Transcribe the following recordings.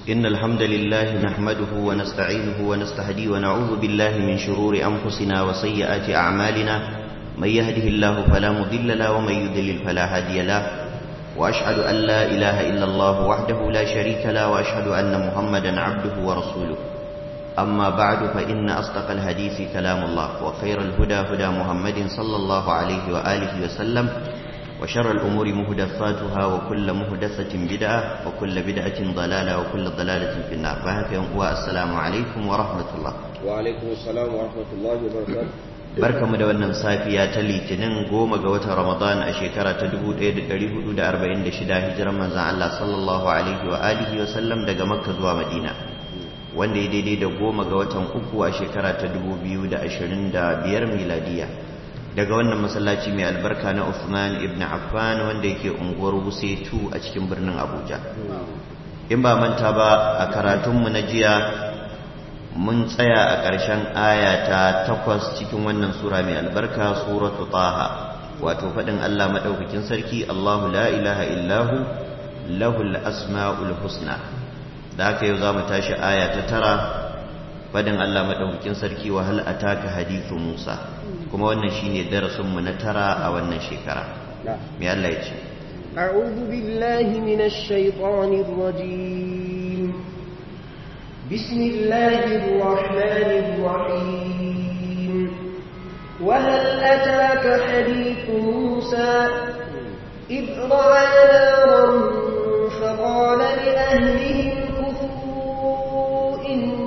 إن الحمد لله نحمده ونستعينه ونستهديه ونعوذ بالله من شرور أنفسنا وسيئات أعمالنا من يهده الله فلا مضل له ومن يضلل فلا هادي له وأشهد أن لا إله إلا الله وحده لا شريك له وأشهد أن محمدا عبده ورسوله أما بعد فإن أصدق الحديث كلام الله وخير الهدى هدى محمد صلى الله عليه وآله وسلم وشر الأمور مهدفاتها وكل مهدفة بدعة وكل بدعة ضلالة وكل ضلالة في النار والسلام عليكم ورحمة الله وعليكم السلام ورحمة الله وبركاته barkamu da wannan safiya ta litinin goma ga watan ramadan a shekara ta 1446 hijiran manzan Allah sallallahu alaihi wa alihi wa sallam daga makka zuwa madina wanda ya daidai da goma ga watan uku a shekara ta 2025 miladiya daga wannan masallaci mai albarka na Uthman ibn Affan wanda yake unguwar Wuse 2 a cikin birnin Abuja in ba manta ba a karatunmu na jiya mun tsaya a ƙarshen aya ta takwas cikin wannan sura mai albarka suratu taha wato faɗin Allah maɗaukakin sarki Allahu la ilaha illahu lahul asma'ul husna da haka yau za mu tashi aya ta tara faɗin Allah maɗaukakin sarki wa hal ataka hadithu Musa kuma wannan shine darasinmu na tara a wannan shekara me Allah ya ce أعوذ بالله من الشيطان الرجيم بسم الله الرحمن الرحيم وهل أتاك حديث موسى إذ رأى نارا فقال لأهلهم كفوا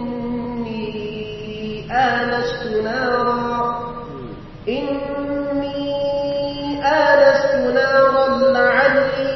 إني آنست نارا إني آنست نارا لعلي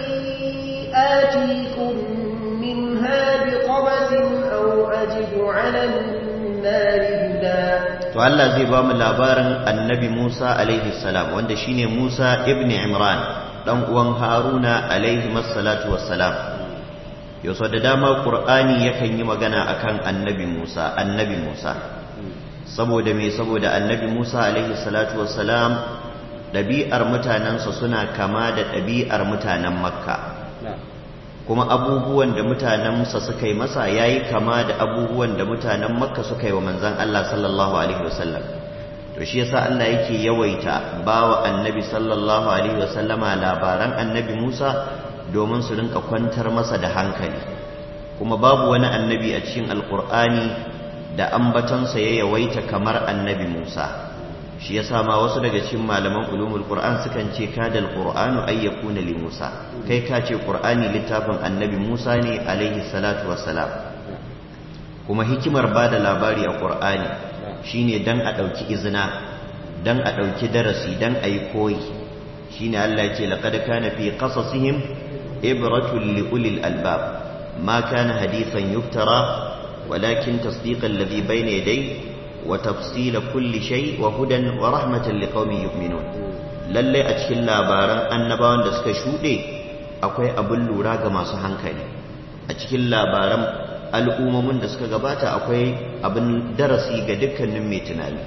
آتيكم منها بقبس أو أجد على النار هدى to Allah zai ba mu labarin annabi Musa alaihi salam wanda shine Musa ibn Imran dan uwan Haruna alaihi masallatu wassalam yau da dama Qur'ani yakan yi magana akan annabi Musa annabi Musa saboda me saboda annabi Musa alaihi salatu wassalam ɗabi'ar mutanensa suna kama da ɗabi'ar mutanen Makka kuma abubuwan da mutanensa suka yi masa yayi kama da abubuwan da mutanen Makka suka yi wa manzon Allah sallallahu alaihi wasallam to shi yasa Allah yake yawaita bawa annabi sallallahu alaihi wasallama labaran annabi Musa domin su rinka kwantar masa da hankali kuma babu wani annabi a cikin alkur'ani da ambatonsa ya yawaita kamar annabi Musa shi yasa ma wasu daga cikin malaman ulumul qur'an sukan ce kadal qur'anu ay yakuna li Musa kai ka ce qur'ani littafin annabi Musa ne alaihi salatu wassalam kuma hikimar bada labari a qur'ani shine dan a dauki izina dan a dauki darasi dan ayi koyi shine Allah ya ce laqad kana fi qasasihim ibratun li ulil albab ma kana hadithan yuftara ولكن تصديق الذي بين يديه وتفصيل كل شيء وهدى ورحمة لقوم يؤمنون lalle a cikin labaran annabawan da suka shuɗe akwai abin lura ga masu hankali a cikin labaran al'ummomin da suka gabata akwai abin darasi ga dukkanin mai tunani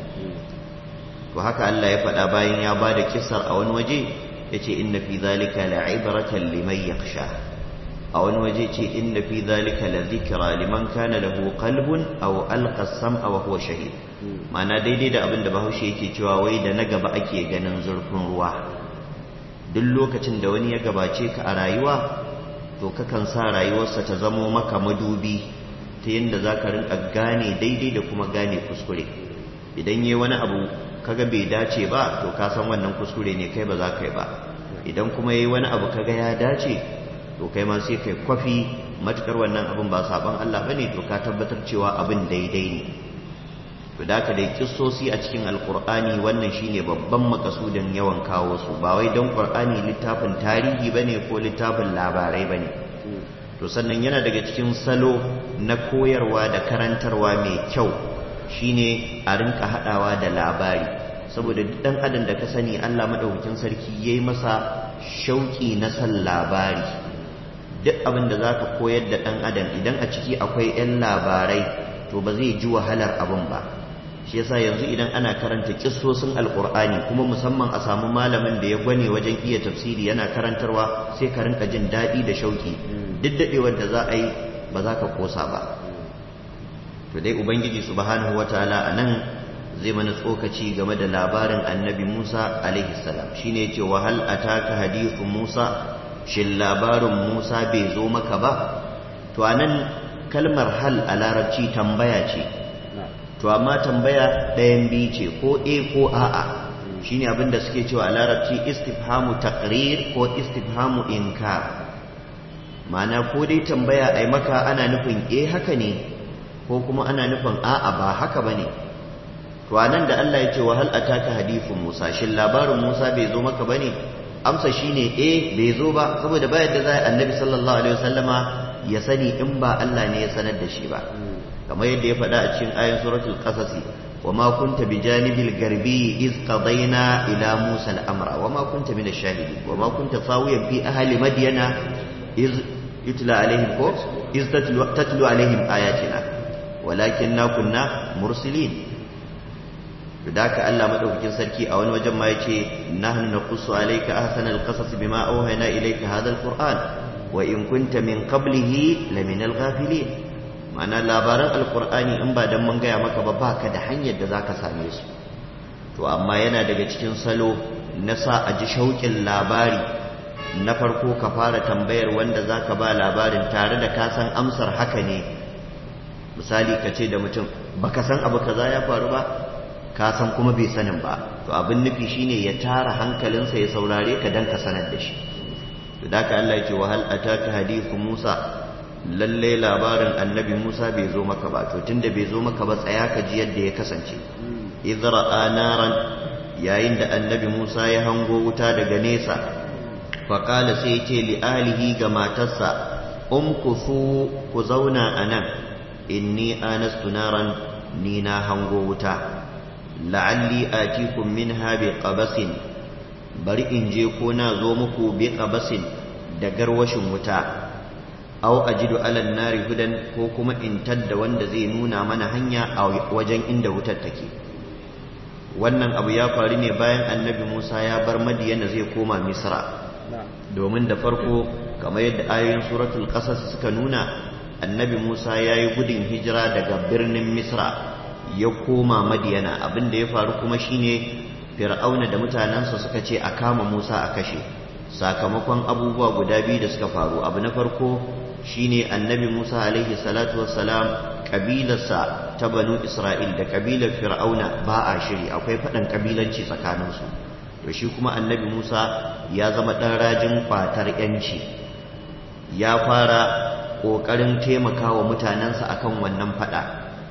to haka Allah ya faɗa bayan ya ba da kisar a wani waje ya ce inna fi zalika la'ibratan liman yakhsha a wani waje ce inda fi zalika la zikra liman kana lahu qalbun aw alqa sam'a wa huwa shahid ma'ana daidai da abin da Bahaushe yake cewa wai da na gaba ake ganin zurfin ruwa duk lokacin da wani ya gabace ka a rayuwa to kakan sa rayuwarsa ta zamo maka madubi ta yadda za ka rinka gane daidai da kuma gane kuskure idan yi wani abu kaga bai dace ba to ka san wannan kuskure ne kai ba za ka yi ba idan kuma yi wani abu kaga ya dace to kai ma sai kai kwafi matukar wannan abin ba saban Allah bane to ka tabbatar cewa abin daidai ne to da ka dai kissosi a cikin alkur'ani wannan shine babban makasudin yawan kawo su ba wai don qur'ani littafin tarihi bane ko littafin labarai bane to sannan yana daga cikin salo na koyarwa da karantarwa mai kyau shine a rinka hadawa da labari saboda duk dan adam da ka sani Allah madaukakin sarki yayi masa shauki na san labari duk abin da za ka koyar da ɗan adam idan a ciki akwai 'yan labarai to ba zai ji wahalar abin ba shi yasa yanzu idan ana karanta kissosin alkur'ani kuma musamman a samu malamin da ya gwane wajen iya tafsiri yana karantarwa sai ka rinka jin daɗi da shauki duk daɗewar da za a yi ba za ka kosa ba to dai ubangiji subhanahu wataala anan zai mana tsokaci game da labarin annabi Musa alaihi salam shine yace wa hal ataka hadithu Musa shin labarin Musa bai zo maka ba to anan kalmar hal a larabci tambaya ce to amma tambaya ɗayan biyu ce ko a ko a'a shine abin da suke cewa a larabci istifhamu taqrir ko istifhamu inkar ma'ana ko dai tambaya ai maka ana nufin eh haka ne ko kuma ana nufin a'a ba haka bane to anan da Allah ya ce wa hal ataka hadithu Musa shin labarin Musa bai zo maka bane amsa shine eh bai zo ba saboda ba yadda za annabi sallallahu alaihi wasallama ya sani in ba Allah ne ya sanar da shi ba kamar yadda ya faɗa a cikin ayin suratul qasas wa ma kunta bijanibil garbi iz qadayna ila musa al-amra wa ma kunta min ash-shahidin wa ma kunta fawiyan fi ahli madyana iz yutla alaihim ko iz tatlu tatlu alaihim ayatina walakinna kunna mursilin da haka Allah madaukakin sarki a wani wajen ma yace nahnu naqussu alayka ahsanal qasas bima awhayna ilayka hadha al-qur'an wa in kunta min qablihi lamina al-ghafilin ma'ana labaran alkur'ani in ba dan mun gaya maka ba baka da hanyar da zaka same su to amma yana daga cikin salo na sa a ji shauƙin labari na farko ka fara tambayar wanda zaka ba labarin tare da ka san amsar haka ne misali ka ce da mutum baka san abu kaza ya faru ba ka san kuma bai sanin ba to abin nufi shine ya tara hankalinsa ya saurare ka dan ka sanar da shi to da ka Allah ya ce wa hal ataka hadithu Musa lalle labarin annabi Musa bai zo maka ba to tunda bai zo maka ba tsaya ka ji yadda ya kasance idra naran yayin da annabi Musa ya hango wuta daga nesa fa qala sai ya ce li alihi ga matarsa umkufu ku zauna anan inni anastu naran ni na hango wuta la'alli atikum minha bi qabasin bari in je ko na zo muku bi qabasin da garwashin wuta aw ajidu ala nari hudan ko kuma in tadda wanda zai nuna mana hanya a wajen inda wutar take wannan abu ya faru ne bayan annabi Musa ya bar Madiyana zai koma Misra domin da farko kamar yadda ayoyin suratul qasas suka nuna annabi Musa ya yi gudun hijira daga birnin Misra ya koma Madiyana abin da ya faru kuma shine Fir'auna da mutanensa suka ce a kama Musa a kashe sakamakon abubuwa guda biyu da suka faru abu na farko shine annabi Musa alaihi salatu wassalam kabilarsa ta banu Isra'il da kabilar Fir'auna ba a shiri akwai faɗan kabilanci tsakaninsu to shi kuma annabi Musa ya zama ɗan rajin kwatar yanci ya fara ƙoƙarin taimakawa mutanensa akan wannan faɗa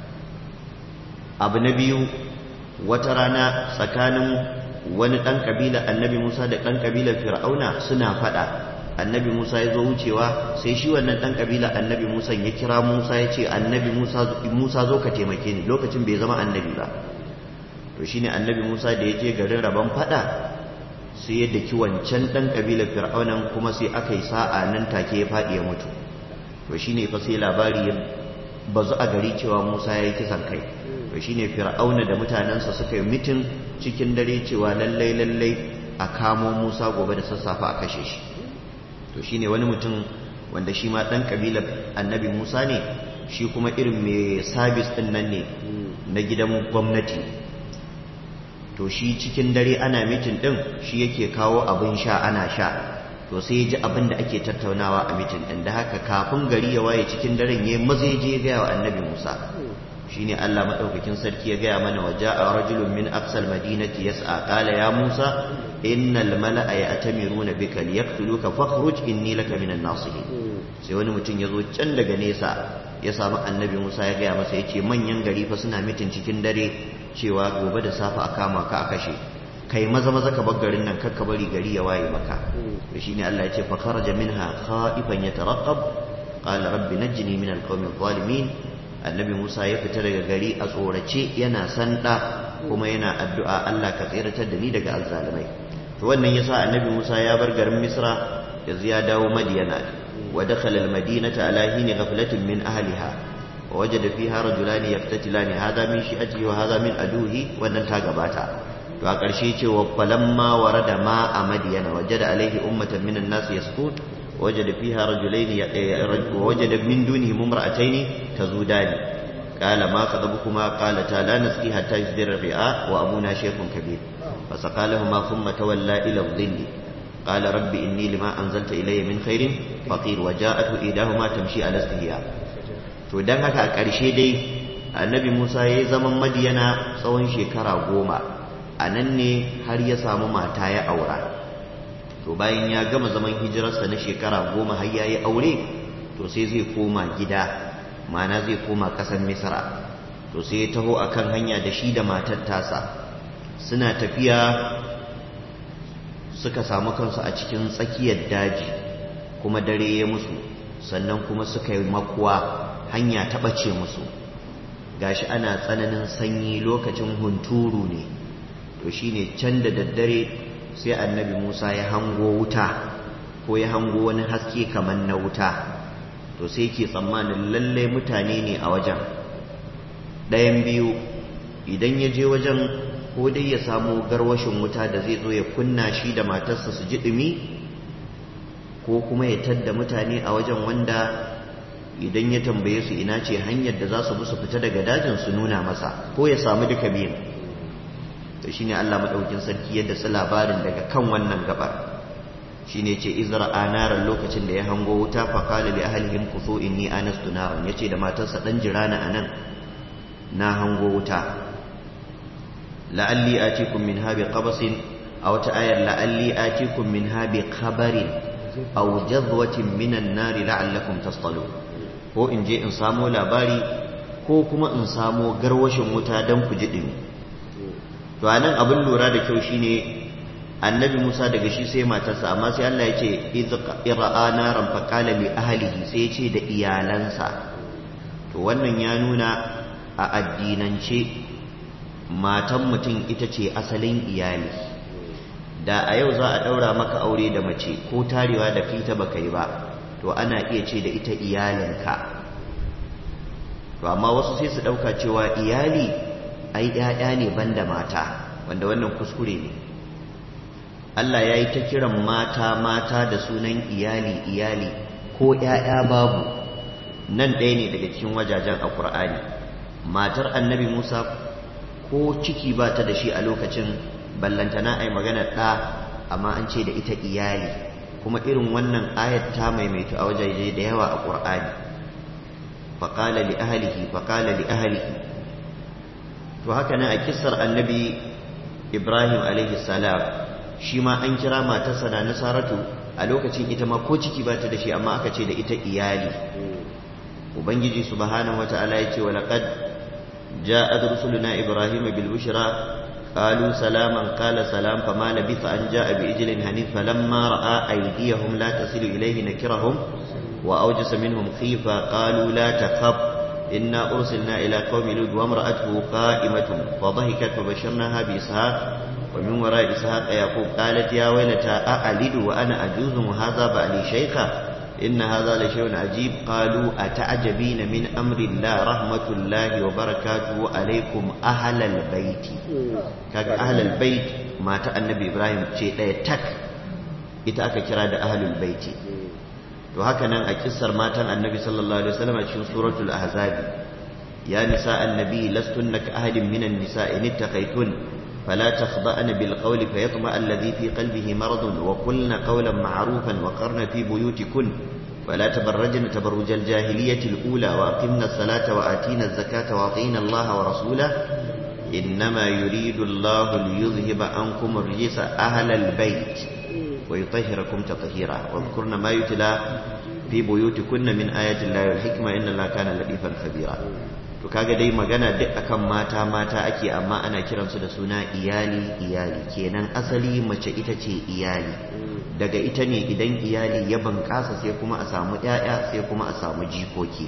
abu na biyu wata rana tsakanin wani ɗan ƙabilar annabi Musa da ɗan ƙabilar Fir'auna suna faɗa annabi Musa ya zo wucewa sai shi wannan ɗan ƙabila annabi Musa ya kira Musa ya ce annabi Musa zo ka taimake ni lokacin bai zama annabi ba to shine annabi Musa da ya je garin rabon faɗa sai ya daki wancan ɗan ƙabilar fir'aunan kuma sai aka yi sa'a nan take ya faɗi ya mutu to shine fa sai labari ya bazu a gari cewa Musa ya yi kisan kai to shine fir'auna da mutanensa suka yi mitin cikin dare cewa lallai lallai a kamo Musa gobe da sassafe a kashe shi to shine wani mutum wanda shi ma ɗan ƙabilar annabi musa ne shi kuma irin mai sabis ɗin nan ne na gidan gwamnati to shi cikin dare ana mitin ɗin shi yake kawo abin sha ana sha to sai ya ji abin da ake tattaunawa a mitin ɗin da haka kafin gari ya waye cikin daren ya maza ya je gaya wa annabi musa shine Allah madaukakin sarki ya gaya mana wa ja'a rajulun min aqsal madinati yas'a qala ya Musa innal mala'a ya'tamiruna bika liyaqtuluka fakhruj inni laka minan nasihin sai wani mutum ya zo can daga nesa ya samu annabi Musa ya gaya masa yace manyan gari fa suna mitin cikin dare cewa gobe da safe a kama ka a kashe kai maza maza ka bar garin nan kakka bari gari ya waye maka to shine Allah ya ce fa kharaja minha khaifan yatarqab qala rabbi najjini min alqawmi adh-dhalimin annabi Musa ya fita daga gari a tsorace yana sanda kuma yana addu'a Allah ka tsiratar da ni daga azzalimai to wannan yasa annabi Musa ya bar garin Misra yanzu ya dawo Madiyana wa dakhala al-madinata ala hini ghaflatin min ahliha wa wajada fiha rajulan yaqtatilani hadha min shi'atihi wa hadha min aduhi wannan ta gabata to a ƙarshe ce wa falamma warada ma a Madiyana wajada alaihi ummatan minan nas yasqut وجد فيها رجلين ووجد من دونهم امرأتين تزودان قال ما خطبكما قالتا لا نسقي حتى يصدر الرعاء وأبونا شيخ كبير فسقى لهما ثم تولى إلى الظل قال رب إني لما أنزلت إلي من خير فقير وجاءته إيداهما تمشي على استهياء to dan haka a ƙarshe dai annabi Musa ya yi zaman madiyana tsawon shekara goma a nan ne har ya samu mata ya aura to bayan ya gama zaman hijirarsa na shekara goma har ya yi aure to sai zai koma gida mana zai koma ƙasar misra to sai ya taho a kan hanya da shi da matar tasa suna tafiya suka samu kansu a cikin tsakiyar daji kuma dare ya musu sannan kuma suka yi makuwa hanya ta ɓace musu gashi ana tsananin sanyi lokacin hunturu ne to shine can da daddare sai annabi Musa ya hango wuta ko ya hango wani haske kamar na wuta to sai ke tsammanin lalle mutane ne a wajen ɗayan biyu idan ya je wajen ko dai ya samu garwashin wuta da zai zo ya kunna shi da matarsa su ji ɗumi ko kuma ya tadda mutane a wajen wanda idan ya tambaye su ina ce hanyar da za su bi su fita daga dajin su nuna masa ko ya samu duka biyun to shine Allah madaukin sarki yadda su labarin daga kan wannan gabar shine ce izra anaran lokacin da ya hango wuta fa qala li ahlihim kusu inni anastu naran yace da matarsa dan jirana anan na hango wuta la'alli atikum minha bi qabasin aw ta ayar la'alli atikum minha bi khabarin aw jadwatin minan nari la'allakum tastalun ko in je in samo labari ko kuma in samo garwashin wuta dan ku ji dimi to anan abin lura da kyau shine annabi Musa daga shi sai matarsa amma sai Allah ya ce ira'a naran fa qala li ahlihi sai ya ce da iyalansa to wannan ya nuna a addinance matan mutum ita ce asalin iyali da a yau za a daura maka aure da mace ko tarewa da fita baka yi ba to ana iya ce da ita iyalinka to amma wasu sai su dauka cewa iyali ai ƴaƴa ne banda mata wanda wannan kuskure ne Allah ya yi ta kiran mata mata da sunan iyali iyali ko ƴaƴa babu nan ɗaya ne daga cikin wajajen a Qur'ani matar annabi Musa ko ciki ba ta da shi a lokacin ballantana ai magana ɗa amma an ce da ita iyali kuma irin wannan ayat ta maimaitu a wajaje da yawa a Qur'ani faqala li ahlihi faqala li ahlihi to haka nan a kissar annabi Ibrahim alaihi salam shi ma an kira matarsa na Nasaratu a lokacin ita ma ko ciki ba ta da shi amma aka ce da ita iyali ubangiji subhanahu wataala ya ce wa laqad ja'at rusuluna ibrahima bil bushra قالوا سلاما قال سلام فما لبث أن جاء بإجل هنيف فلما رأى أيديهم لا تصل إليه نكرهم وأوجس منهم خيفة قالوا لا تخف إنا أرسلنا إلى قوم لود وامرأته قائمة فضحكت فبشرناها بإسحاق ومن وراء إسحاق يعقوب قالت يا ويلتى أألد وأنا أجوز وهذا بعلي شيخا إن هذا لشيء عجيب قالوا أتعجبين من أمر الله رحمة الله وبركاته عليكم أهل البيت كاك أهل البيت ما النبي إبراهيم شيء لا يتك إتأك كراد أهل البيت to haka nan a kissar matan annabi sallallahu alaihi wasallam a cikin suratul ahzab ya nisa annabi lastunna ka ahadin minan nisa in ittaqaytun فلا تخضأن بالقول فيطمع الذي في قلبه مرض وقلن قولا معروفا وقرن في بيوتكن فلا تبرجن تبرج الجاهلية الأولى وأقمنا الصلاة وآتينا الزكاة وأطينا الله ورسوله إنما يريد الله ليذهب عنكم الرجس أهل البيت ويطهركم تطهيرا واذكرن ما يتلى في بيوتكن من آيات الله والحكمة إن الله كان لطيفا خبيرا to kaga dai magana duk akan mata mata ake amma ana kiransu da suna iyali iyali kenan asali mace ita ce iyali daga ita ne idan iyali ya bunƙasa sai kuma a samu ƴaƴa sai kuma a samu jikoki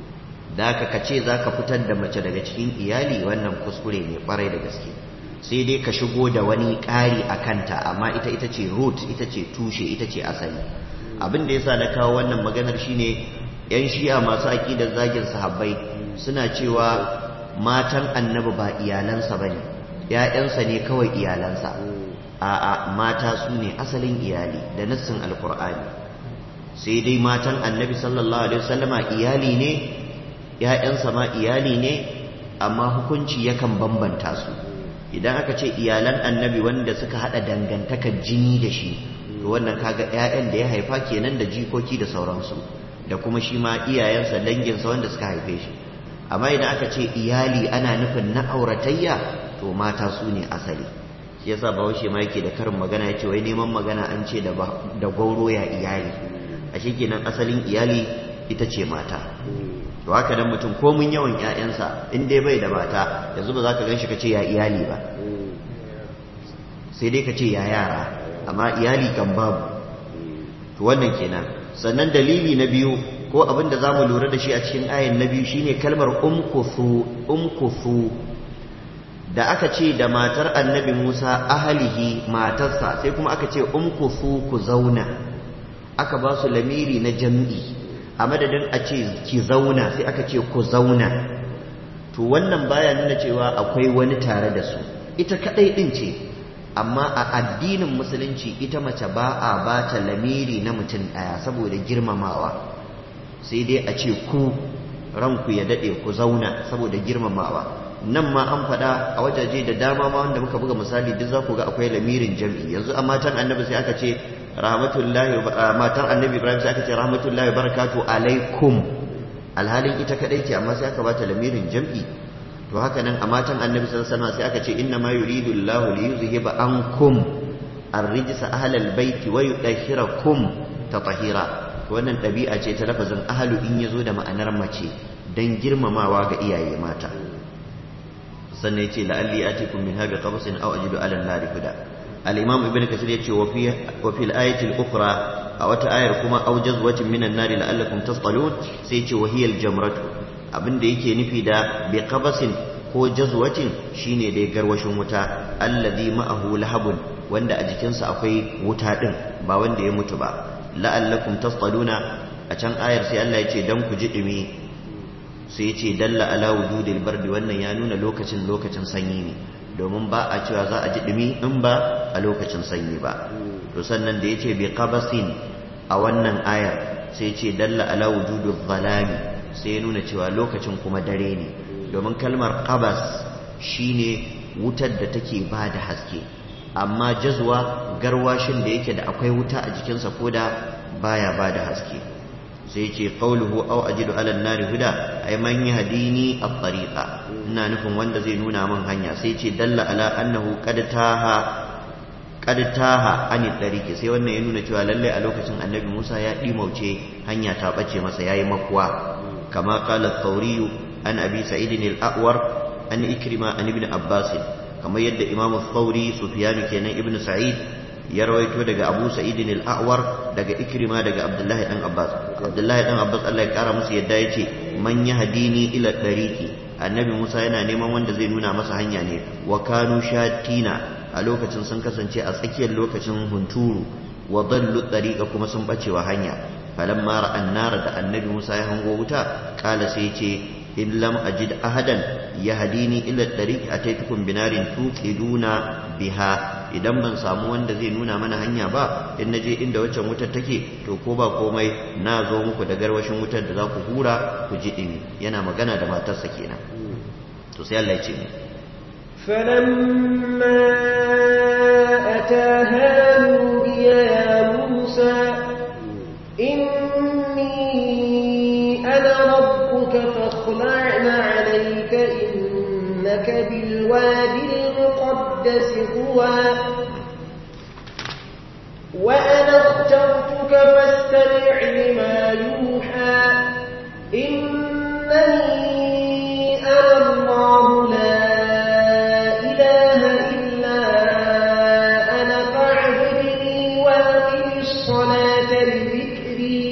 da ka kace zaka fitar da mace daga cikin iyali wannan kuskure ne kwarai da gaske sai dai ka shigo da wani ƙari a kanta amma ita ita ce root ita ce tushe ita ce asali abin da yasa na kawo wannan maganar shine yan shi'a masu aƙidar zagin sahabbai suna cewa matan annabi ba iyalansa ba ne ‘ya'yansa ne kawai iyalansa a'a mata su ne asalin iyali da nassin alkur'ani sai dai matan annabi sallallahu alaihi wasallama iyali ne ‘ya'yansa ma iyali ne amma hukunci yakan bambanta su idan aka ce iyalan annabi wanda suka haɗa dangantakar jini da shi to wannan kaga ‘ya'yan da ya haifa kenan da jikoki da sauransu da kuma shi ma iyayensa danginsa wanda suka haife shi amma idan aka ce iyali ana nufin na auratayya to mata su ne asali shi yasa bahaushe ma yake da karin magana ya ce wai neman magana an ce da gauro ya iyali a shi kenan asalin iyali ita ce mata to haka dan mutum ko mun yawan ƴaƴansa in dai bai da mata yanzu ba za ka ganshi ka ce ya iyali ba sai dai ka ce ya yara amma iyali kan babu to wannan kenan sannan dalili na biyu ko abin da za mu lura da shi a cikin ayan na biyu shine kalmar umkufu umkufu da aka ce da matar annabi Musa ahalihi matarsa sai kuma aka ce umkufu ku zauna aka ba su lamiri na jam'i a madadin a ce ki zauna sai aka ce ku zauna to wannan baya nuna cewa akwai wani tare da su ita kadai din ce amma a addinin musulunci ita mace ba a ba ta lamiri na mutum daya saboda girmamawa sai dai a ce ku ranku ya dade ku zauna saboda girmamawa nan ma an faɗa a wajaje da dama ma wanda muka buga misali duk za ku ga akwai lamirin jam'i yanzu a matan annabi sai aka ce rahmatullahi matan annabi ibrahim sai aka ce rahmatullahi barakatu alaikum alhalin ita kadai ce amma sai aka bata lamirin jam'i to haka nan a matan annabi sallallahu alaihi sai aka ce inna ma yuridu Allahu li yuzhiba ankum ar-rijsa ahlal baiti wa yudahhirakum tatahira to wannan dabi'a ce ta lafazin ahlu in yazo da ma'anar mace dan girmamawa ga iyaye mata sannan yace la'alli atikum min habi qabsin aw ajidu ala an-nari huda al-imam ibn kasir yace wa fi wa fil ayati al-ukhra a wata ayar kuma aw jazwatin min an-nari la'allakum tasqalun sai yace wa hiya al-jamratu abinda yake nufi da bi qabasin ko jazwatin shine dai garwashin wuta alladhi ma'ahu lahabun wanda a jikinsa akwai wuta din ba wanda ya mutu ba la'allakum tasqaluna a can ayar sai Allah yace dan ku ji dumi sai ya ce dalla ala wujudil bardi wannan ya nuna lokacin lokacin sanyi ne domin ba a cewa za a ji dumi in ba a lokacin sanyi ba to sannan da yace bi qabasin a wannan ayar sai ya ce dalla ala wujudil zalami sai ya nuna cewa lokacin kuma dare ne domin kalmar qabas shine wutar da take ba da haske amma jazwa garwashin da yake da akwai wuta a jikinsa ko da baya ba da haske sai ce qawluhu aw ajidu ala an-nari huda ay man yahdini at-tariqa ina nufin wanda zai nuna min hanya sai ce dalla ala annahu qad taha qad taha an tariqi sai wannan ya nuna cewa lalle a lokacin annabi Musa ya dimauce hanya ta bace masa yayi makuwa kama qala at-tawri an abi sa'id al-a'war an ikrima an ibn abbas kamar yadda imamu thawri sufyan kenan ibn sa'id ya rawaito daga Abu Sa'id al-A'war daga Ikrima daga Abdullahi dan Abbas Abdullahi dan Abbas Allah ya kara musu yadda yace man yahdini ila tariqi annabi Musa yana neman wanda zai nuna masa hanya ne wa kanu shatina a lokacin sun kasance a tsakiyar lokacin hunturu wa dallu tariqa kuma sun bacewa hanya falamma ra'an nar da annabi Musa ya hango wuta kala sai ce in lam ajid ahadan yahdini ila tariqi ataitukum binarin tuqiduna biha idan ban samu wanda zai nuna mana hanya ba in naje inda waccan wutar take to ko ba komai na zo muku da garwashin wutar da za ku hura ku ji dimi yana magana da matarsa kenan to sai Allah ya ce فلما أتاها نودي يا موسى إني أنا ربك فاخلعن عليك إنك بالوادي المقدس طوى وأنا اخترتك فاستمع لما يوحى إنني أنا الله لا إله إلا أنا فاعبدني وأقم الصلاة لذكري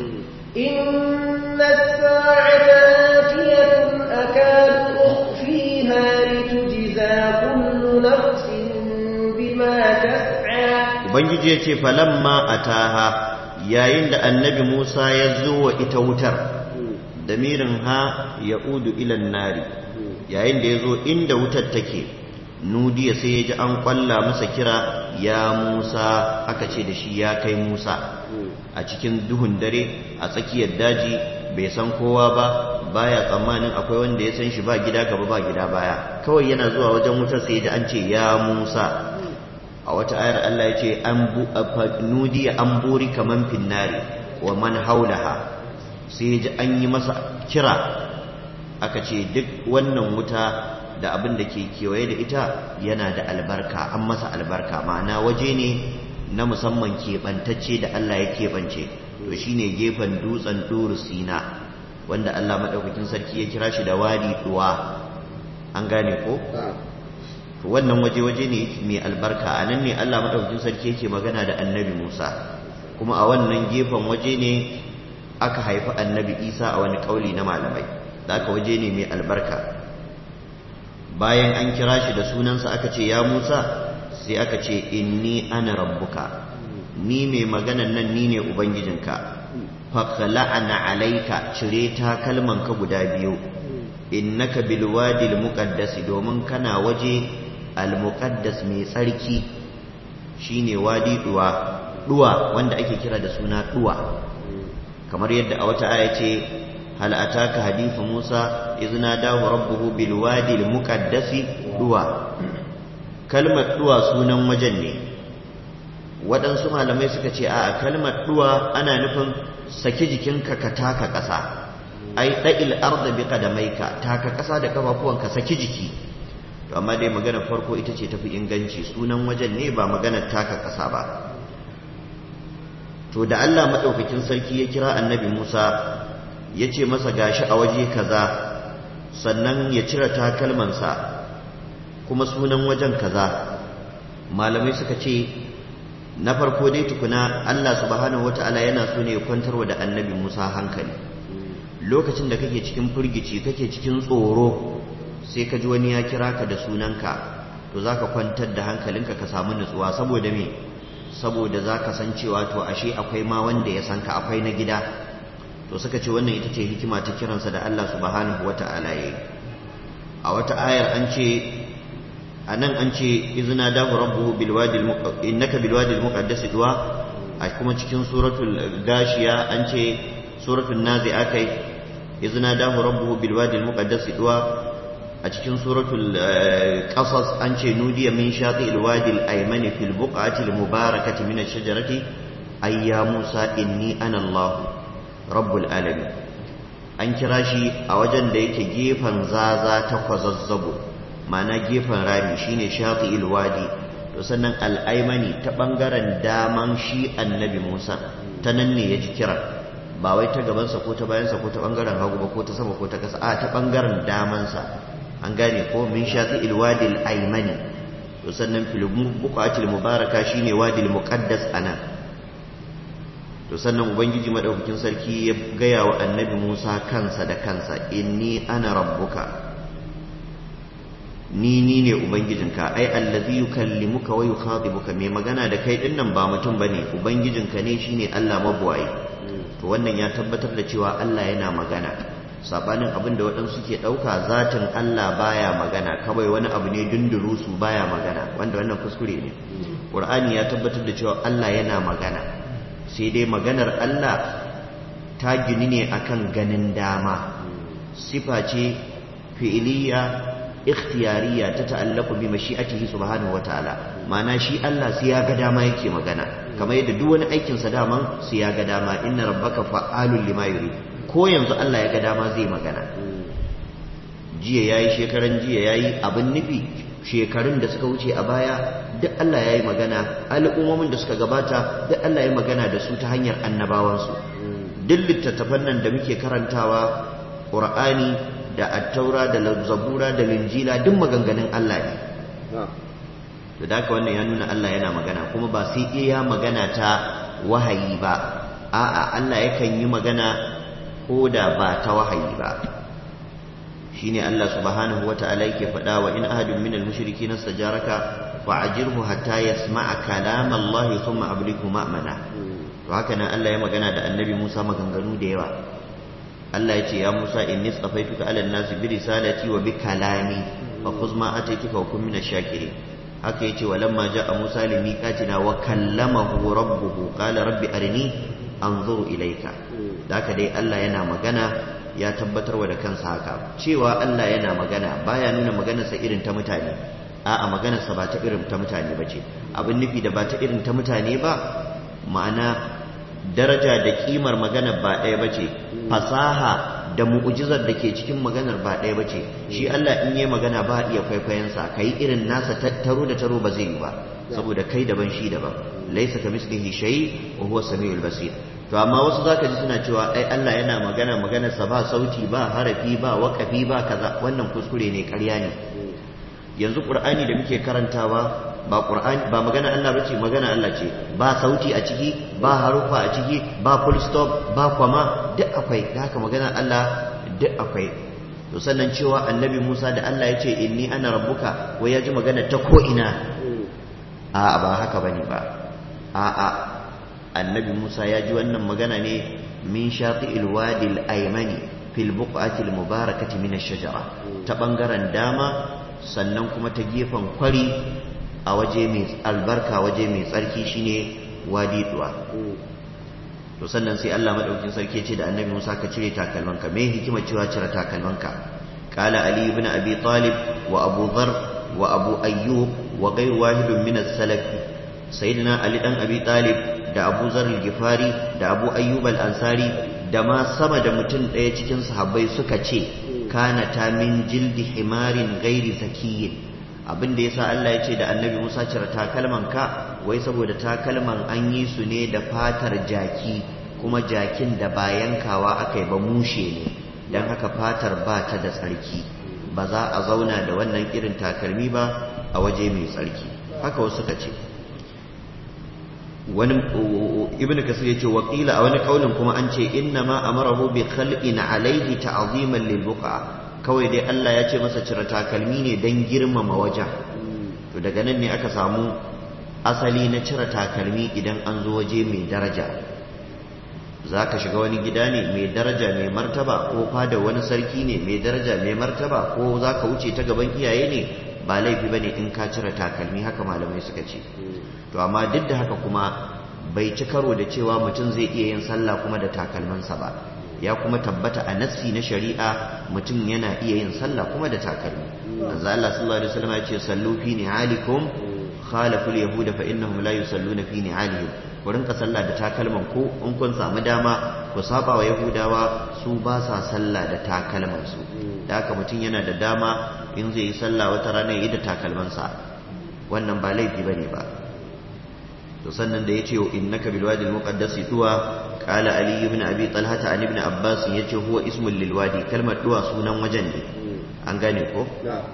إن الساعة آتية أكاد أخفيها لتجزى كل نفس بما تسعى ubangiji ya ce falamma ataha yayin da annabi Musa ya zo wa ita wutar damirin ha ya udu ilan nari yayin da ya zo inda wutar take nudiya sai ya ji an kwalla masa kira ya Musa aka ce da shi ya kai Musa a cikin duhun dare a tsakiyar daji bai san kowa ba baya tsammanin akwai wanda ya san shi ba gida gaba ba gida baya kawai yana zuwa wajen wutar sai da an ce ya Musa a wata ayar Allah ya ce an nudiya an buri kaman finnari wa man haulaha sai ji an yi masa kira aka ce duk wannan wuta da abin da ke kewaye da ita yana da albarka an masa albarka ma'ana waje ne na musamman keɓantacce da Allah ya keɓance to shine gefen dutsen duru sina wanda Allah maɗaukakin sarki ya kira shi da wadi duwa an gane ko to wannan waje waje ne mai albarka a nan ne Allah maɗaukakin sarki yake magana da annabi Musa kuma a wannan gefen waje ne aka haifi annabi Isa a wani ƙauli na malamai da aka waje ne mai albarka bayan an kira shi da sunansa aka ce ya Musa sai aka ce inni ana rabbuka ni mai maganan nan ni ne ubangijinka faqla'ana alaika cire ta kalman ka guda biyu innaka bil wadi al muqaddas domin kana waje al muqaddas mai tsarki shine wadi duwa duwa wanda ake kira da suna duwa kamar yadda a wata aya ce hal ataka hadithu Musa izna dahu rabbuhu bil wadi al muqaddas duwa kalmar duwa sunan wajen ne waɗansu malamai suka ce a kalmar duwa ana nufin saki jikinka ka taka ƙasa ai ɗa'il arda bi qadamaika taka ƙasa da kafafuwanka saki jiki to amma dai magana farko ita ce tafi inganci sunan wajen ne ba maganar taka ƙasa ba to da Allah madaukakin sarki ya kira annabi Musa ya ce masa gashi a waje kaza sannan ya cire takalmansa kuma sunan wajen kaza malamai suka ce na farko dai tukuna Allah subhanahu wata'ala yana so ne ya kwantarwa da annabi Musa hankali lokacin da kake cikin firgici kake cikin tsoro sai ka ji wani ya kira ka da sunanka to zaka kwantar da hankalinka ka samu nutsuwa saboda me saboda zaka san cewa to ashe akwai ma wanda ya san ka akwai na gida to suka ce wannan ita ce hikima ta kiransa da Allah subhanahu wata'ala yayi a wata ayar an ce anan an ce izina dahu rabbuhu bil wadi innaka bil wadi al muqaddas duwa a kuma cikin suratul gashiya an ce suratul nazi'a kai izina dahu rabbuhu bil wadi al muqaddas duwa a cikin suratul qasas an ce nudiya min shati al wadi al ayman fil buqati al mubarakati min ash shajarati ay ya musa inni ana allah rabbul alamin an kira shi a wajen da yake gefen zaza ta kwazazzabo ma'ana gefen rami shine shafi ilwadi to sannan al'aimani ta bangaren daman shi annabi Musa ta nan ne ya ji kiran ba wai ta gabansa ko ta bayansa ko ta bangaren hagu ba ko ta sama ko ta kasa a ta bangaren damansa an gane ko min shafi ilwadi al'aimani to sannan fil buqatil mubaraka shine wadi muqaddas anan to sannan ubangiji madaukakin sarki ya gaya wa annabi Musa kansa da kansa inni ana rabbuka ni ni ne ubangijinka ai allazi yukallimuka wa yukhatibuka mai magana da kai din nan ba mutum bane ubangijinka ne shine Allah mabuwayi to wannan ya tabbatar da cewa Allah yana magana sabanin abin da waɗansu ke ɗauka zatin Allah baya magana kawai wani abu ne dunduru su baya magana wanda wannan kuskure ne Qur'ani ya tabbatar da cewa Allah yana magana sai dai maganar Allah ta gini ne akan ganin dama sifa ce fi'iliya ikhtiyariya ta ta'allaku bi mashi'atihi subhanahu wataala ma'ana shi Allah sai ya ga dama yake magana kamar yadda duk wani aikin sa daman sai ya ga dama inna rabbaka fa'alul lima yuri ko yanzu Allah ya ga dama zai magana jiya yayi shekaran jiya yayi abin nufi shekarun da suka wuce a baya duk Allah yayi magana al'ummomin da suka gabata duk Allah yayi magana da su ta hanyar annabawansu duk littattafan nan da muke karantawa Qur'ani da attaura da zabura da linjila duk maganganun Allah ne to da wannan ya nuna Allah yana magana kuma ba sai iya magana ta wahayi ba a'a Allah yakan yi magana ko da ba ta wahayi ba shine Allah subhanahu wata'ala yake faɗa wa in ahadun minal mushrikin istajaraka fa'ajirhu hatta yasma'a kalam Allah thumma ablighu ma'mana to haka nan Allah ya magana da Annabi Musa maganganu da yawa Allah ya ce ya Musa inni tsafaituka ala nasi bi risalati wa bi kalami fa khudh ma ataituka wa kun min ash-shakirin haka yace walamma jaa Musa li miqatina wa kallamahu rabbuhu qala rabbi arini anzuru ilaika da haka dai Allah yana magana ya tabbatarwa da kansa haka cewa Allah yana magana baya nuna maganarsa irin ta mutane a'a maganarsa ba ta irin ta mutane ba ce abin nufi da ba ta irin ta mutane ba ma'ana daraja da kimar maganar ba ɗaya ba ce fasaha da mu'ujizar da ke cikin maganar ba ɗaya ba ce shi Allah in yi magana ba iya kwaikwayensa ka yi irin nasa taro da taro ba zai yi ba saboda kai daban shi daban laisa ka mislihi shay wa huwa samiul basir to amma wasu zaka ji suna cewa ai Allah yana magana maganar sa ba sauti ba harafi ba waqafi ba kaza wannan kuskure ne ƙarya ne yanzu qur'ani da muke karantawa ba qur'ani ba magana Allah bace magana Allah ce ba sauti a ciki ba harufa a ciki ba full stop ba kwama duk akwai da haka magana Allah duk akwai to sannan cewa annabi Musa da Allah ya ce inni ana rabbuka wai ya ji magana ta ko ina a'a ba haka bane ba a'a annabi Musa ya ji wannan magana ne min shafi'il wadi al-aymani fil buq'ati al-mubarakati min ash-shajara ta bangaren dama sannan kuma ta gefen kwari a waje mai albarka waje mai tsarki shine wadi duwa to sannan sai Allah madaukakin sarki ce da annabi Musa ka cire takalmanka me hikima cewa cire takalmanka qala ali ibn abi talib wa abu dhar wa abu ayyub wa ghayr wahid min as-salaf sayyidina ali dan abi talib da abu zar al-gifari da abu ayyub al-ansari da ma sama da mutum ɗaya cikin sahabbai suka ce kana ta min jildi himarin gairi zakiyin abin da yasa Allah ya ce da annabi Musa cire takalman ka wai saboda takalman an yi su ne da fatar jaki kuma jakin da ba yankawa aka yi ba mushe ne don haka fatar ba ta da tsarki ba za a zauna da wannan irin takalmi ba a waje mai tsarki haka wasu suka ce wani ibn kasir yace wakila a wani kaulin kuma an ce inna ma amarahu bi khalqin alaihi ta'ziman lil buqa kawai dai Allah ya ce masa cire takalmi ne dan girmama wajen to daga nan ne aka samu asali na cire takalmi idan an zo waje mai daraja zaka shiga wani gida ne mai daraja mai martaba ko fada wani sarki ne mai daraja mai martaba ko zaka wuce ta gaban iyaye ne ba laifi bane in ka cire takalmi haka malamai suka ce to amma duk da haka kuma bai ci karo da cewa mutum zai iya yin sallah kuma da takalmansa ba ya kuma tabbata a nassi na shari'a mutum yana iya yin sallah kuma da takalmi manzo Allah sallallahu alaihi wasallam ya ce sallu fi ni'alikum khalafu al-yahuda fa innahum la yusalluna fi ni'alihim ku rinka sallah da takalman ku in kun samu dama ku saba wa yahudawa su ba sa sallah da takalman su da haka mutum yana da dama in zai yi sallah wata rana ya yi da takalmansa wannan ba laifi bane ba to sannan da yace innaka bil wadi al muqaddas tuwa qala ali ibn abi talha an ibn abbas yace huwa ismul lil wadi kalmar duwa sunan wajen ne an gane ko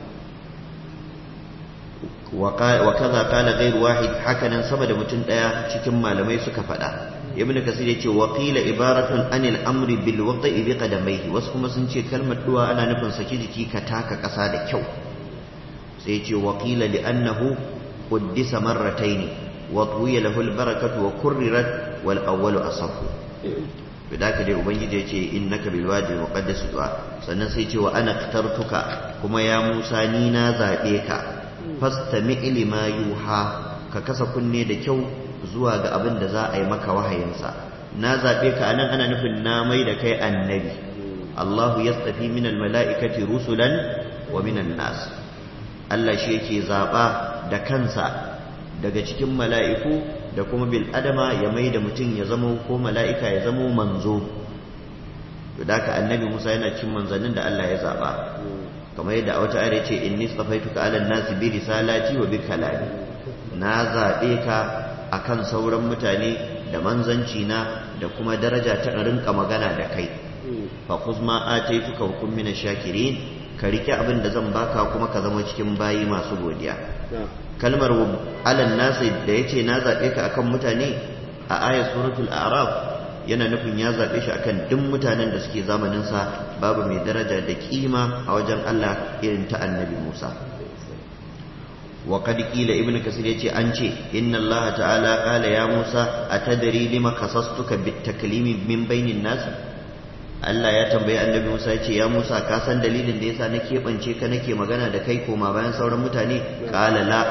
wa kaza qala ghayr wahid hakanan sama da mutum daya cikin malamai suka faɗa ibn kasir yace wa qila ibaratun anil amri bil waqi bi qadamayhi wasu kuma sun ce kalmar duwa ana nufin saki jiki ka taka ƙasa da kyau sai yace wa qila li annahu quddisa marrataini وطوي له البركة وكررت والأول أصف بذاك دي أبنجي يتي إنك بالوادي المقدس دعاء سنسيتي وأنا اخترتك كما يا موسى نينا ذاتيك فاستمع لما يوحى ككسا كني دكو زواج أبن دزاء أي مكة وهينسا na zaɓe ka anan ana nufin na mai da kai annabi Allahu yastafi min almala'ikati rusulan wa minan nas Allah shi yake zaɓa da kansa daga cikin mala'iku da kuma bil adama ya mai da mutum ya zama ko mala'ika ya zama manzo to da ka annabi musa yana cin manzannin da Allah ya zaɓa kamar yadda a wata ayar ce inni tsafaituka ala nasi bi risalati wa bi kalami na zaɓe ka akan sauran mutane da manzanci na da kuma daraja ta rinka magana da kai fa kuzma ataituka hukum min shakirin ka rike abin da zan baka kuma ka zama cikin bayi masu godiya kalmar alan nasi da yace na zabe ka akan mutane a ayat suratul a'raf yana nufin ya zabe shi akan duk mutanen da suke zamanin sa babu mai daraja da kima a wajen Allah irin ta annabi Musa wa qad qila ibnu kasir yace an ce inna Allah ta'ala qala ya Musa atadri lima kasastuka bit taklimi min bainin nas Allah ya tambayi annabi Musa ya ce ya Musa ka san dalilin da yasa na keɓance ka nake magana da kai koma bayan sauran mutane qala la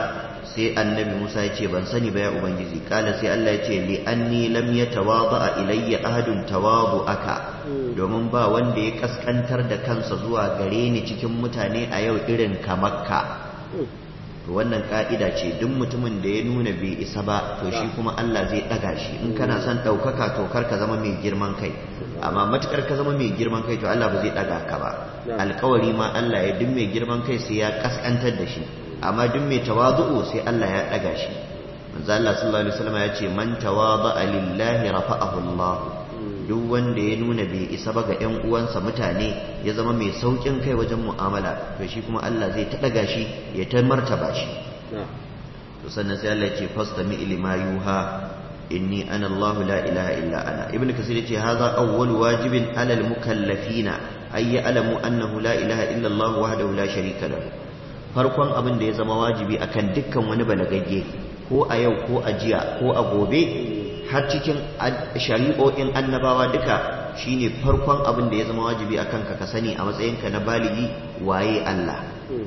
sai annabi Musa ya ce ban sani ba ya ubangiji kala sai Allah ya ce li anni lam yatawadha ilayya ahadun aka domin ba wanda ya kaskantar da kansa zuwa gare ni cikin mutane a yau irin kamakka to wannan ka'ida ce duk mutumin da ya nuna bai isa ba to shi kuma Allah zai daga shi in kana son ɗaukaka to kar ka zama mai girman kai amma matukar ka zama mai girman kai to Allah ba zai daga ka ba alkawari ma Allah ya duk mai girman kai sai ya kaskantar da shi amma duk mai tawazu'u sai Allah ya daga shi manzo Allah sallallahu alaihi wasallam ya ce man tawada'a lillahi rafa'ahu Allah duk wanda ya nuna bai isa ba ga ƴan uwansa mutane ya zama mai saukin kai wajen mu'amala to shi kuma Allah zai ta daga shi ya ta martaba shi to sannan sai Allah ya ce fastami lima yuha inni ana Allah la ilaha illa ana ibnu kasir yace hadha awwal wajibin ala al mukallafina ay ya'lamu annahu la ilaha illa Allah wahdahu la sharika lahu farkon abin da ya zama wajibi akan dukkan wani balagagge ko a yau ko a jiya ko a gobe har cikin shari'o'in annabawa duka shine farkon abin da ya zama wajibi akan ka ka sani a matsayinka na baligi waye Allah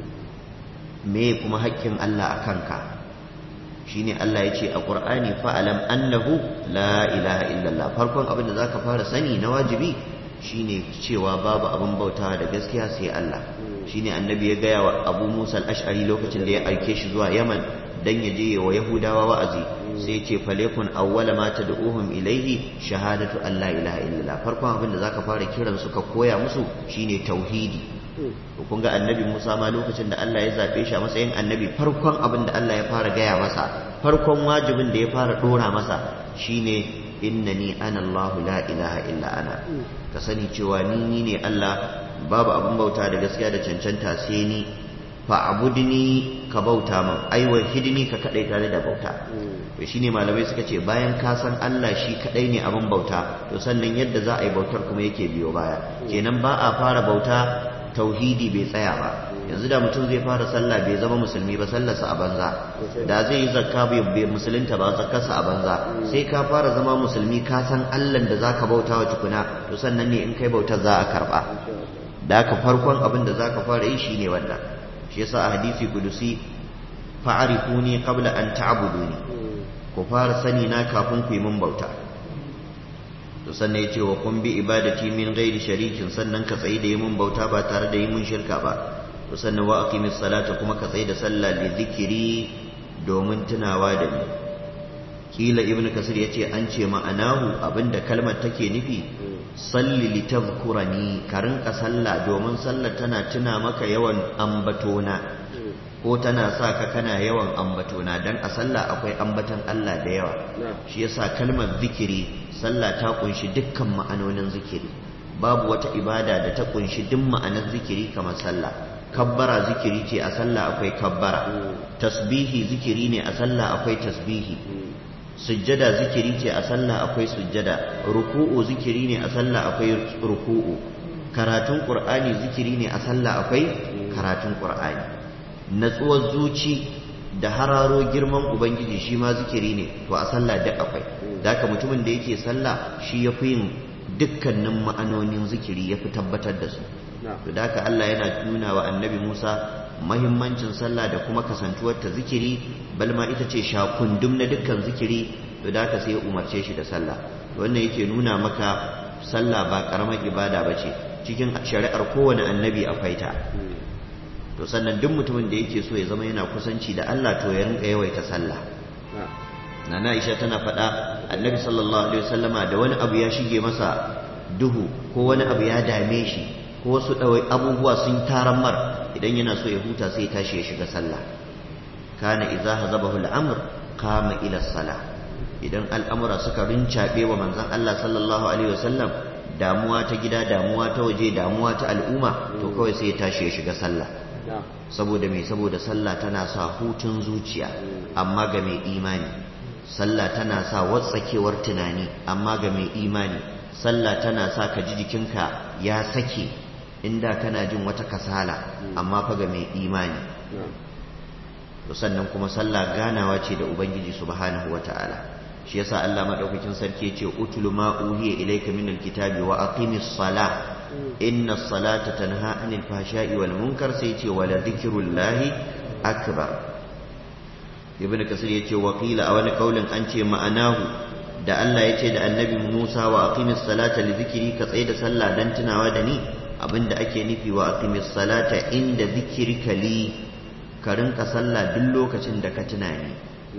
me kuma haƙƙin Allah a kanka shine Allah ya ce a ƙur'ani fa'alam annahu la ilaha illallah farkon abin da za ka fara sani na wajibi shine cewa babu abin bautawa da gaskiya sai Allah shine annabi ya gaya wa abu musa al-ash'ari lokacin da ya aike shi zuwa yaman dan ya je wa yahudawa wa'azi sai ce falekun awwala ma tad'uhum ilaihi shahadatu an la ilaha illallah farkon abin da zaka fara kiran su ka koya musu shine tauhidi to kun ga annabi Musa ma lokacin da Allah ya zabe shi a matsayin annabi farkon abin da Allah ya fara gaya masa farkon wajibin da ya fara dora masa shine innani ana Allah la ilaha illa ana ka sani cewa ni ni ne Allah babu abin bauta da gaskiya da cancanta sai ni fa'budni ka bauta min ai wahidni ka kadai tare da bauta to shine malamai suka ce bayan ka san Allah shi kadai ne abin bauta to sannan yadda za a yi bautar kuma yake biyo baya kenan ba a fara bauta tauhidi bai tsaya ba yanzu da mutum zai fara sallah bai zama musulmi ba sallarsa a banza da zai yi zakka bai musulunta ba zakkarsa a banza sai ka fara zama musulmi ka san Allah da zaka bauta wa tukuna to sannan ne in kai bautar za a karba da haka farkon abin da zaka fara yi shine wannan shi yasa a hadisi kudusi fa'arifuni qabla an ta'buduni ku fara sani na kafin ku yi mun bauta to sannan ya ce wa kun bi ibadati min ghairi sharikin sannan ka tsayi da yi mun bauta ba tare da yi mun shirka ba to sannan wa aqimis salata kuma ka tsayi da sallah li zikiri domin tunawa da ni kila ibnu kasir yace an ce ma'anahu abinda kalmar take nufi salli li tadhkurani ka rinka sallah domin sallar tana tuna maka yawan ambatona ko tana sa ka kana yawan ambatona dan a sallah akwai ambatan Allah da yawa shi yasa kalmar zikiri sallah ta kunshi dukkan ma'anonin zikiri babu wata ibada da ta kunshi duk ma'anar zikiri kamar sallah kabbara zikiri ce a sallah akwai kabbara tasbihi zikiri ne a sallah akwai tasbihi sujjada zikiri ce a sallah akwai sujjada ruku'u zikiri ne a sallah akwai ruku'u karatun qur'ani zikiri ne a sallah akwai karatun qur'ani natsuwar zuci da hararo girman ubangiji shi ma zikiri ne to a sallah duk akwai daka mutumin da yake sallah shi ya fi yin dukkanin ma'anonin zikiri ya fi tabbatar da su to daka Allah yana nuna wa annabi Musa mahimmancin sallah da kuma kasantuwar ta zikiri balma ita ce shakundum na dukkan zikiri to daka sai ya umarce shi da sallah wannan yake nuna maka sallah ba karamar ibada bace cikin shari'ar kowane annabi akwai ta to sannan duk mutumin da yake so ya zama yana kusanci da Allah to ya rinka yawaita sallah nana Aisha tana faɗa annabi sallallahu alaihi wasallama da wani abu ya shige masa duhu ko wani abu ya dame shi ko wasu ɗawai abubuwa sun taran mar idan yana so ya huta sai tashi ya shiga sallah kana idza hazabahu al-amr qama ila salah idan al'amura suka rincaɓe wa manzon Allah sallallahu alaihi wasallam damuwa ta gida damuwa ta waje damuwa ta al'umma to kawai sai ya tashi ya shiga sallah saboda mai saboda sallah tana sa hutun zuciya amma ga mai imani sallah tana sa watsakewar tunani amma ga mai imani sallah tana sa ka ji jikinka ya sake inda kana jin wata kasala amma fa ga mai imani to sannan kuma sallah ganawa ce da ubangiji subhanahu wataala shi yasa Allah madaukakin sarki ce utlu ma uhiya ilayka min alkitabi wa aqimis salah inna salata tanha anil fahsha'i wal munkar sai ce wala dhikrullahi akbar ibn kasir ya ce wakila a wani kaulin an ce ma'anahu da Allah ya ce da annabi Musa wa aqimis salata li zikiri ka tsaye da sallah dan tunawa da ni abinda ake nufi wa aqimis salata inda zikrika li ka rinka sallah duk lokacin da ka tuna ni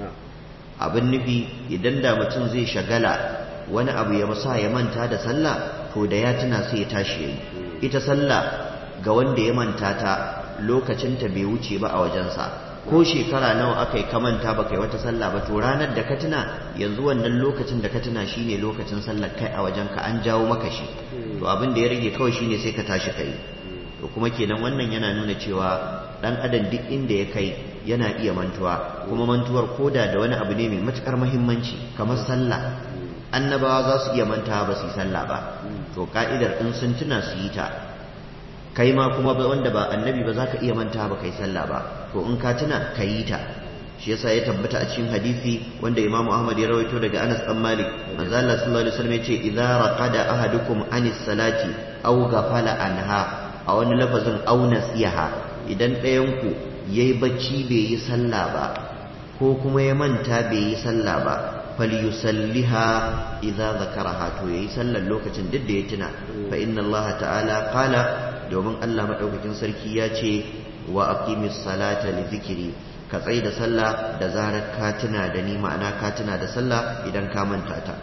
abin nufi idan da mutum zai shagala wani abu ya masa ya manta da sallah to da ya tuna sai ya tashi yayi ita sallah ga wanda ya manta ta lokacin ta bai wuce ba a wajensa ko shekara nawa aka yi kamanta ba kai wata sallah ba to ranar da ka tuna yanzu wannan lokacin da ka tuna shine lokacin sallar kai a wajenka an jawo maka shi to abin da ya rage kawai shine sai ka tashi kai to kuma kenan wannan yana nuna cewa dan adam duk inda ya kai yana iya mantuwa kuma mantuwar koda da wani abu ne mai matukar muhimmanci kamar sallah annabawa za su iya mantawa ba su yi sallah ba to ka'idar in sun tuna su yi ta kai ma kuma wanda ba annabi ba za ka iya manta ba kai sallah ba to in ka tuna ka yi ta shi yasa ya tabbata a cikin hadisi wanda Imam Ahmad ya rawaito daga Anas bin Malik manzo Allah sallallahu alaihi wasallam yace idza raqada ahadukum anis salati aw ghafala anha a wani lafazin aw nasiha idan ɗayan ku yayi bacci bai yi sallah ba ko kuma ya manta bai yi sallah ba falyusalliha idza zakaraha to yayi sallar lokacin duk da ya tuna fa inna Allah ta'ala qala domin Allah maɗaukakin sarki ya ce wa aqimis salata li zikiri ka tsai da sallah da zarar ka tuna da ni ma'ana ka tuna da sallah idan ka manta ta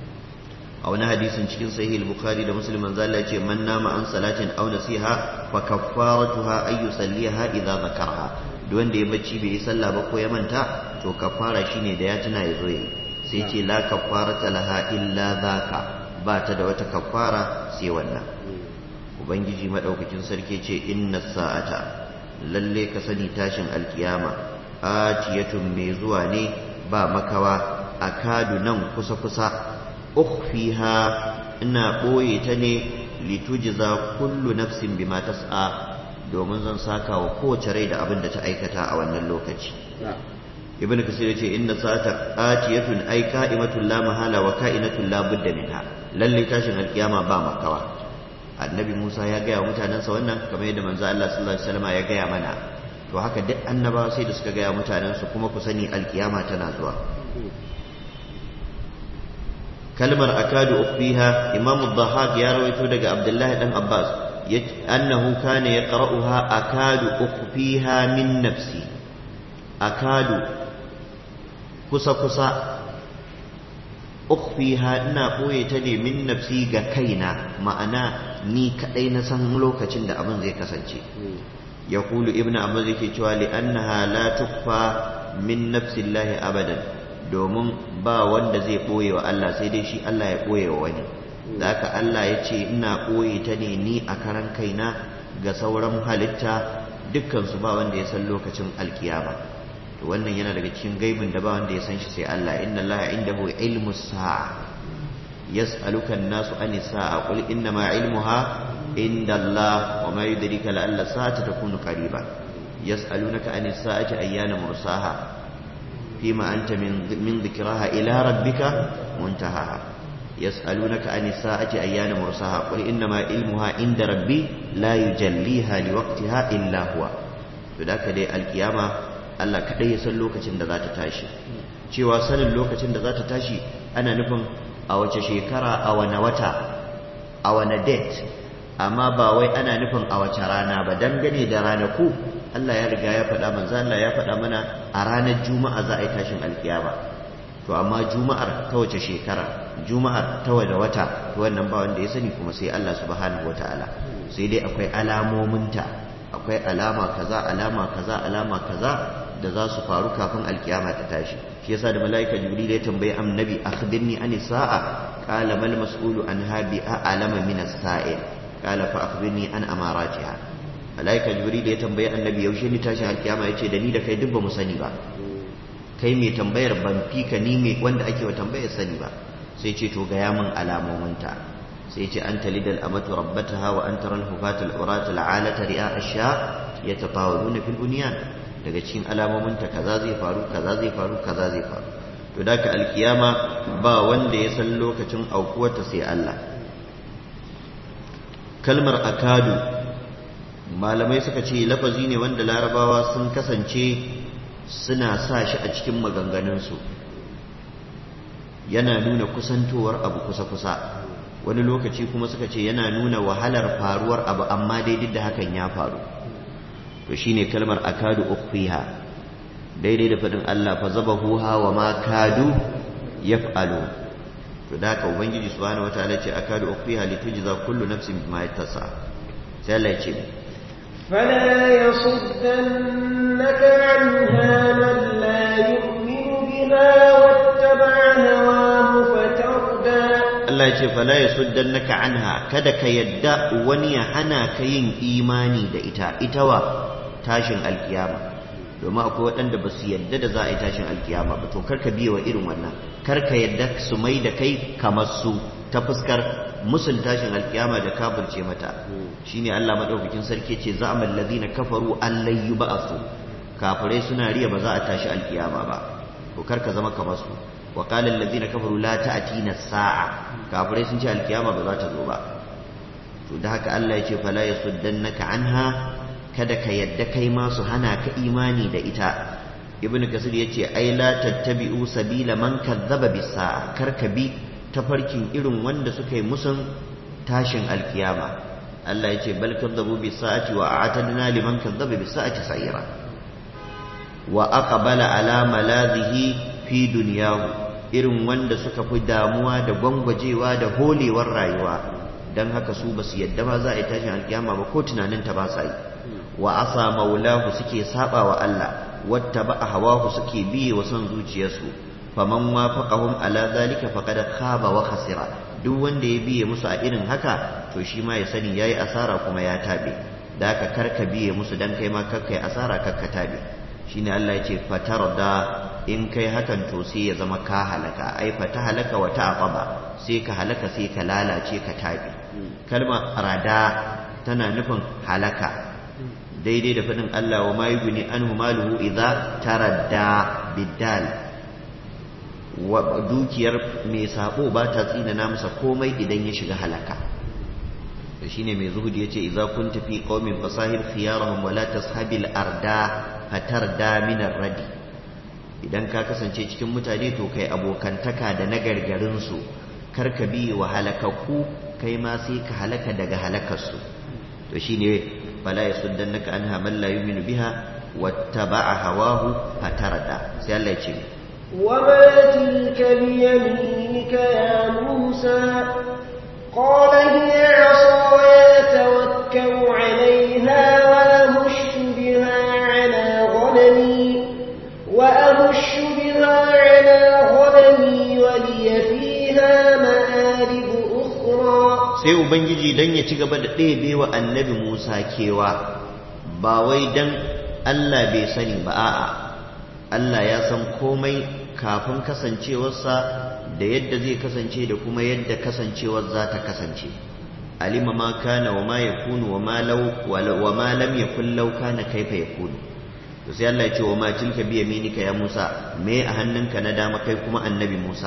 a wani hadisin cikin sahih al-bukhari da muslim manzo Allah ya ce man nama an salatin aw nasiha fa kaffaratuha ay yusalliha idza zakarha duk wanda ya bacci bai yi sallah ba ko ya manta to kaffara shine da ya tuna ya zo yi sai ce la kaffarata laha illa zaka ba ta da wata kaffara sai wannan ubangiji madaukakin sarki ce inna sa'ata lalle ka sani tashin alkiyama atiyatun mai zuwa ne ba makawa akadu nan kusa kusa ukhfiha ina boye ta ne litujza kullu nafsin bima tas'a domin zan saka wa kowace rai da abin da ta aikata a wannan lokaci ibn kasir ya ce inna sa'ata atiyatun ay ka'imatun la mahala wa ka'inatun la budda minha lalle tashin alkiyama ba makawa annabi Musa ya gaya wa mutanensa wannan kamar yadda manzo Allah sallallahu alaihi wasallam ya gaya mana to haka duk annabawa sai da suka gaya mutanensu kuma ku sani alkiyama tana zuwa kalmar akadu ukhfiha imam ad-dhahhak ya rawaito daga abdullahi dan abbas annahu kana yaqra'uha akadu ukhfiha min nafsi akadu kusa kusa ukhfiha ina boye ta ne min nafsi ga kaina ma'ana ni kadai na san lokacin da abin zai kasance yaqulu ibnu abbas yake cewa li annaha la tukfa min nafsi llahi abadan domin ba wanda zai boye wa Allah sai dai shi Allah ya boye wa wani da haka Allah ya ce ina boye ta ne ni a karan kaina ga sauran halitta dukkan su ba wanda ya san lokacin alkiyama to wannan yana daga cikin gaibin da ba wanda ya san shi sai Allah inna Allah indahu ilmu sa'a yas'aluka an-nasu ani sa'a qul inna ma ilmuha inda Allah wa ma yudrika la alla sa'ata takunu qariba yas'alunaka ani sa'ati ayyana mursaha fima anta min min dhikraha ila rabbika muntahaha yas'alunaka ani sa'ati ayyana mursaha qul inna ma ilmuha inda rabbi la yujalliha liwaqtiha illa huwa to da dai alkiyama Allah kaɗai ya san lokacin da za ta tashi cewa sanin lokacin da za ta tashi ana nufin a wace shekara a wane wata a wane date amma ba wai ana nufin a wace rana ba dangane da ranaku Allah ya riga ya faɗa manzo Allah ya faɗa mana a ranar juma'a za a yi tashin alkiyama to amma juma'ar ta wace shekara juma'ar ta wace wata wannan ba wanda ya sani kuma sai Allah subhanahu wataala sai dai akwai alamominta akwai alama kaza alama kaza alama kaza da za su faru kafin alkiyama ta tashi shi yasa da malaika jibril ya tambayi annabi akhbirni ani sa'a qala mal mas'ulu anha bi a'lama min as-sa'il qala fa akhbirni an amaratiha malaika jibril ya tambayi annabi yaushe ni tashin alkiyama yace da ni da kai duk ba mu sani ba kai mai tambayar ban fika ni mai wanda ake wa tambayar sani ba sai ce to ga min alamominta sai ce an talidal amatu rabbataha wa an taral hufatul urat al'alata ri'a asha yatatawaluna fil bunyan daga cikin alamomin ta kaza zai faru kaza zai faru kaza zai faru to da ka alkiyama ba wanda ya san lokacin aukuwarta sai Allah kalmar akadu malamai suka ce lafazi ne wanda larabawa sun kasance suna sa shi a cikin maganganunsu yana nuna kusantowar abu kusa-kusa wani lokaci kuma suka ce yana nuna wahalar faruwar abu amma daidai da hakan ya faru to shine kalmar akadu ukhfiha daidai da fadin Allah fa zabahuha wa ma kadu yaf'alu to da haka ubangiji subhanahu wataala ce akadu ukhfiha litujza kullu nafsin bima yattasa sai Allah ya ce فلا يصدنك عنها من لا يؤمن بها واتبع هواه فتردى Allah ya ce fala yasuddannaka anha kada ka yadda wani ya hana ka yin imani da ita ita wa tashin alkiyama domin akwai waɗanda ba su yadda da za a yi tashin alkiyama ba to karka biye wa irin wannan karka yadda su mai da kai kamar su ta fuskar musun tashin alkiyama da kafirce mata shine Allah madaukakin sarki ce za'amal ladina kafaru an lan yub'asu kafirai suna riya ba za a tashi alkiyama ba to karka zama kamar su wa qala alladhina kafaru la ta'tina sa'a kafirai sun ce alkiyama ba za ta zo ba to da haka Allah ya ce fala yasuddannaka anha kada ka yadda kai ma su hana ka imani da ita ibnu kasir yace ai la tattabi'u sabila man kadzaba bisa kar ka bi tafarkin irin wanda suka yi musun tashin alkiyama Allah yace bal kadzabu bisa'ati wa a'tadna liman kadzaba bisa'ati sa'ira wa aqbala ala maladhihi fi dunyahu irin wanda suka fi damuwa da gwangwajewa da holewar rayuwa dan haka su basu yadda ma za a yi tashin alkiyama ba ko tunanin ta ba sa yi wa asa maulahu suke saba wa Allah wattaba hawahu suke biye wa son zuciyarsu faman wafaqahum ala zalika faqad khaba wa khasira duk wanda ya biye musu a irin haka to shi ma ya sani yayi asara kuma ya tabe da haka karka biye musu dan kai ma karkai asara karka tabe shine Allah yace fatarda in kai hakan to sai ya zama ka halaka ai fata halaka wa ta'aqaba sai ka halaka sai ka lalace ka tabe kalma rada tana nufin halaka daidai da faɗin Allah wa ma yuguni anhu maluhu idza taradda biddal wa dukiyar mai sabo ba ta tsinana masa komai idan ya shiga halaka to shine mai zuhudi yace idza kunta fi qaumin fasahir khiyarahum wa la tashabil arda fatarda min radi idan ka kasance cikin mutane to kai abokantaka da nagargarin su kar ka bi wa halakaku kai ma sai ka halaka daga halakarsu to shine فلا يصدنك عنها من لا يؤمن بها واتبع هواه فتردى سي الله يجي وما تلك بيمينك يا موسى قال هي عصاي توكل عليها وأهش بها على غنمي وأهش بها على غنمي ولي فيها مآرب أخرى sai ubangiji dan ya ci gaba da ɗebe wa annabi musa kewa ba wai dan allah bai sani ba a'a allah ya san komai kafin kasancewarsa da yadda zai kasance da kuma yadda kasancewar za ta kasance alima ma kana wa ma yakunu wa ma law wa ma lam yakun law kana kaifa yakunu to sai Allah ya ce wa ma tilka bi yaminika ya Musa me a hannunka na dama kai kuma annabi Musa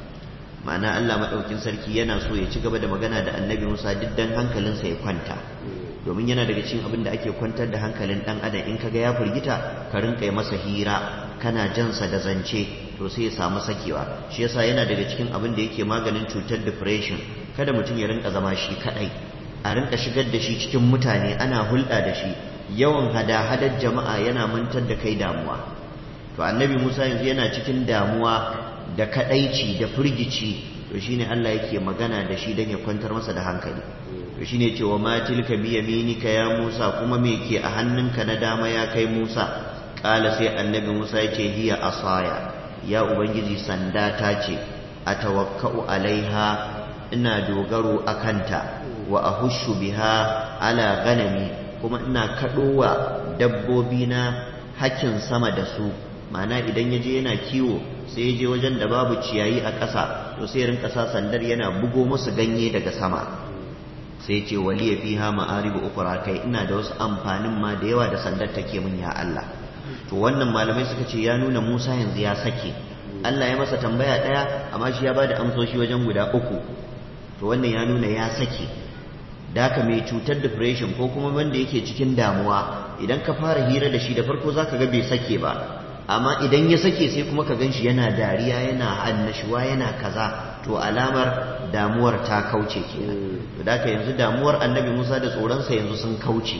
ma'ana Allah maɗaukin sarki yana so ya ci gaba da magana da annabi Musa duk dan hankalinsa ya kwanta domin yana daga cikin abin da ake kwantar da hankalin ɗan adam in kaga ya firgita ka rinka masa hira kana jansa da zance to sai ya samu sakewa shi yasa yana daga cikin abin da yake maganin cutar depression kada mutum ya rinka zama shi kadai a rinka shigar da shi cikin mutane ana hulɗa da shi yawan hada-hadar jama'a yana mantar da kai damuwa to annabi Musa yanzu yana cikin damuwa da kadaici da firgici to shine Allah yake magana da shi dan ya kwantar masa da hankali to shine cewa ma tilka bi yaminika ya Musa kuma me ke a hannunka na dama ya kai Musa kala sai annabi Musa yace hiya asaya ya ubangiji sanda ta ce atawakkau alaiha ina dogaro akanta wa ahushu biha ala ganami kuma ina kadowa dabbobi na hakin sama da su ma'ana idan yaje yana kiwo sai je wajen da babu ciyayi a ƙasa to sai rinka sa sandar yana bugo musu ganye daga sama sai ce waliya fiha ma'aribu ukra kai ina da wasu amfanin ma da yawa da sandar take min ya Allah to wannan malamai suka ce ya nuna Musa yanzu ya sake Allah ya masa tambaya ɗaya amma shi ya bada amsoshi wajen guda uku to wannan ya nuna ya sake da haka mai cutar depression ko kuma wanda yake cikin damuwa idan ka fara hira da shi da farko zaka ga bai sake ba amma idan ya sake sai kuma ka ganshi yana dariya yana annashuwa yana kaza to alamar damuwar ta kauce kenan to da yanzu damuwar annabi Musa da tsoronsa yanzu sun kauce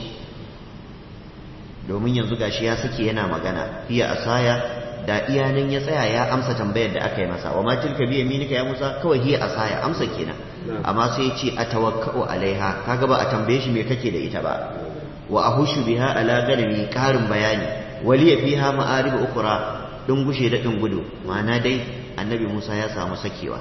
domin yanzu gashi ya sake yana magana hiya asaya da iyanan ya tsaya ya amsa tambayar da aka yi masa wa ma tilka bi yaminika ya Musa kawai hiya asaya amsa kenan amma sai ya ce atawakkau alaiha kaga ba a tambaye shi me kake da ita ba wa ahushu biha ala ganami karin bayani waliya fiha ma'arib ukra gushe da gudu ma'ana dai annabi Musa ya samu sakewa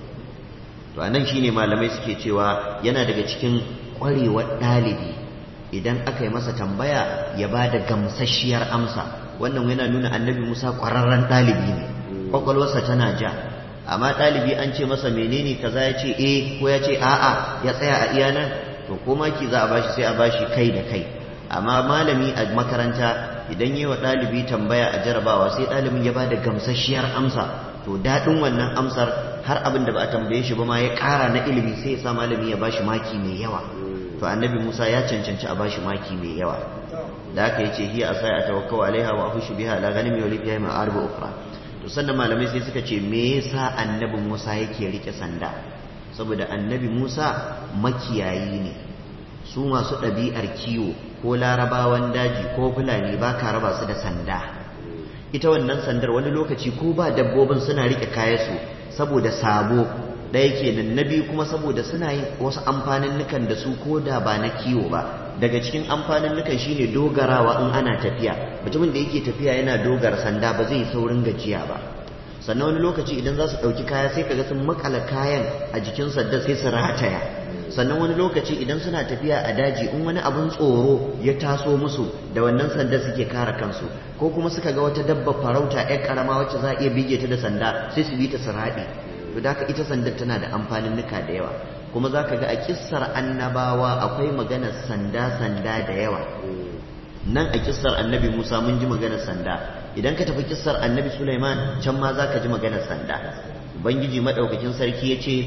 to anan shine malamai suke cewa yana daga cikin kwarewar ɗalibi idan aka yi masa tambaya ya ba da gamsasshiyar amsa wannan yana nuna annabi Musa ƙwararren ɗalibi ne kwakwalwarsa tana ja amma ɗalibi an ce masa menene kaza ya ce eh ko ya ce a'a ya tsaya a iya nan to ko maki za a bashi sai a bashi kai da kai amma malami a makaranta idan yi wa ɗalibi tambaya a jarabawa sai ɗalibin ya ba da gamsasshiyar amsa to daɗin wannan amsar har abin da ba a tambaye shi ba ma ya ƙara na ilimi sai ya sa malami ya bashi maki mai yawa to annabi Musa ya cancanci a bashi maki mai yawa da aka yace hiya asai a tawakkau alaiha wa ahushu biha la ganim yawli fiha ma arba ukhra to sannan malamai sai suka ce me yasa annabi Musa yake rike sanda saboda annabi Musa makiyayi ne su masu ɗabi'ar kiwo ko larabawan daji ko fulani ba ka raba su da sanda ita wannan sandar wani lokaci ko ba dabbobin suna rike kayansu saboda sabo ɗaya kenan na biyu kuma saboda suna yin wasu amfanin nukan da su ko da ba na kiwo ba daga cikin amfanin nukan shine dogarawa in ana tafiya mutumin da yake tafiya yana dogara sanda ba zai saurin gajiya ba sannan wani lokaci idan za su ɗauki kaya sai kaga sun makala kayan a jikin sanda sai su rataya sannan wani lokaci idan suna tafiya a daji in wani abun tsoro ya taso musu da wannan sanda suke kare kansu ko kuma suka ga wata dabba farauta yar karama wacce za a iya bige ta da sanda sai su bi ta su raɗe to da ita sandar tana da amfanin nuka da yawa kuma za ka ga a kissar annabawa akwai maganar sanda sanda da yawa nan a kissar annabi musa mun ji maganar sanda idan ka tafi kissar annabi sulaiman can ma za ka ji maganar sanda ubangiji maɗaukakin sarki ya ce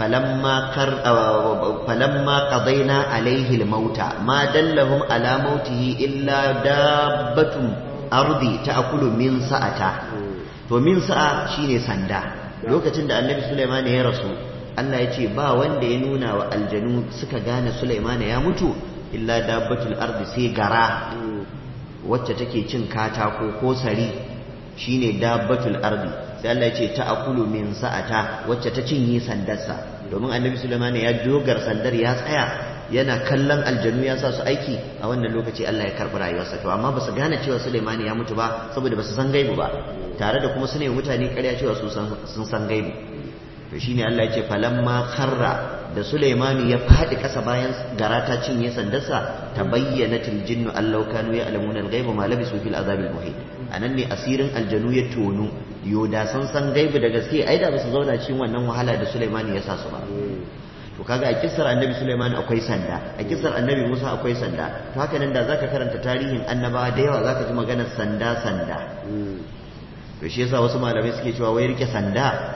falamma qadaina alaihi almauta ma dallahum ala mautihi illa dabbatun ardi ta'kulu min sa'ata to min sa'a shine sanda lokacin da annabi Sulaiman ya rasu Allah ya ce ba wanda ya nuna wa aljanu suka gane Sulaiman ya mutu illa dabbatul ardi sai gara wacce take cin katako ko sari shine dabbatul ardi sai Allah ya ce ta'kulu min sa'ata wacce ta cinye sandarsa domin annabi Sulaiman ya dogar sandar ya tsaya yana kallon aljanu ya sa su aiki a wannan lokaci Allah ya karɓi rayuwarsa to amma ba su gane cewa Sulaiman ya mutu ba saboda ba su san gaibu ba tare da kuma sune mutane ƙarya cewa sun san gaibu to shine Allah ya ce falamma kharra da Sulaiman ya faɗi ƙasa bayan gara ta cinye sandarsa ta bayyana jinnu allau kanu ya alamuna al-ghaiba ma labisu fil azabil muhit anan ne asirin aljanu ya tonu yo da san san gaibu da gaske ai da ba su zauna cikin wannan wahala da Sulaiman ya sa su ba to kaga a kissar annabi Sulaiman akwai sanda a kissar annabi Musa akwai sanda to haka nan da zaka karanta tarihin annabawa da yawa zaka ji maganar sanda sanda to shi yasa wasu malamai suke cewa wai rike sanda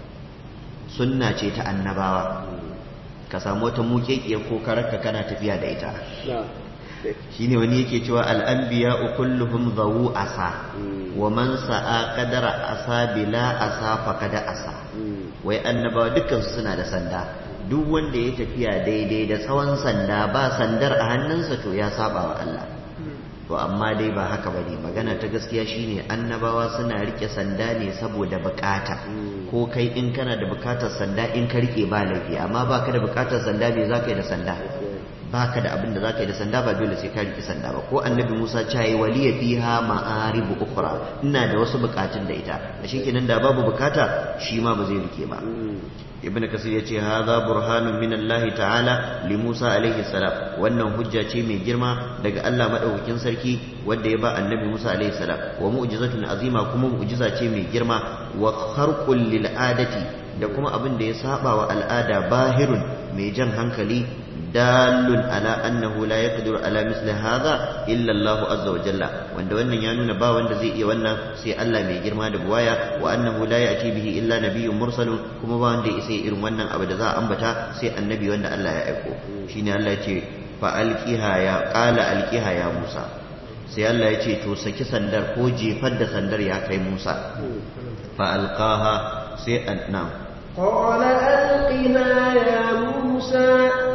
sunna ce ta annabawa ka samu wata mukekiya ko karaka kana tafiya da ita shine wani yake cewa al'anbiya kulluhum zawu asa wa man sa'a qadara asa bila asa faqada asa wai annabawa dukkan su suna da sanda duk wanda ya tafiya daidai da tsawon sanda ba sandar a hannunsa to ya saba wa Allah to amma dai ba haka bane magana ta gaskiya shine annabawa suna rike sanda ne saboda bukata ko kai in kana da bukatar sanda in ka rike ba laifi amma baka da bukatar sanda me zaka yi da sanda baka da abin da zaka yi da sanda ba dole sai ka rike sanda ba ko annabi Musa ya yi waliya fiha ma'aribu ukhra ina da wasu bukatun da ita a kenan da babu bukata shi ma ba zai rike ba ibn kasir yace hadha burhanun min Allah ta'ala li Musa alaihi salam wannan hujja ce mai girma daga Allah madaukakin sarki wanda ya ba annabi Musa alaihi salam wa mu'jizatun azima kuma mu'jiza ce mai girma wa kharqul lil adati da kuma abin da ya saba wa al'ada bahirun mai jan hankali dalun ala annahu la yaqdiru ala misli hadha illa Allah azza wa jalla wanda wannan ya nuna ba wanda zai iya wannan sai Allah mai girma da buwaya wa annahu la ya'ti bihi illa nabiyyun mursalun kuma ba wanda ya isa irin wannan abu da za a ambata sai annabi wanda Allah ya aiko shine Allah ya ce fa alqiha ya qala alqiha ya Musa sai Allah ya ce to saki sandar ko jefar da sandar ya kai Musa fa alqaha sai annam قال ألقها يا موسى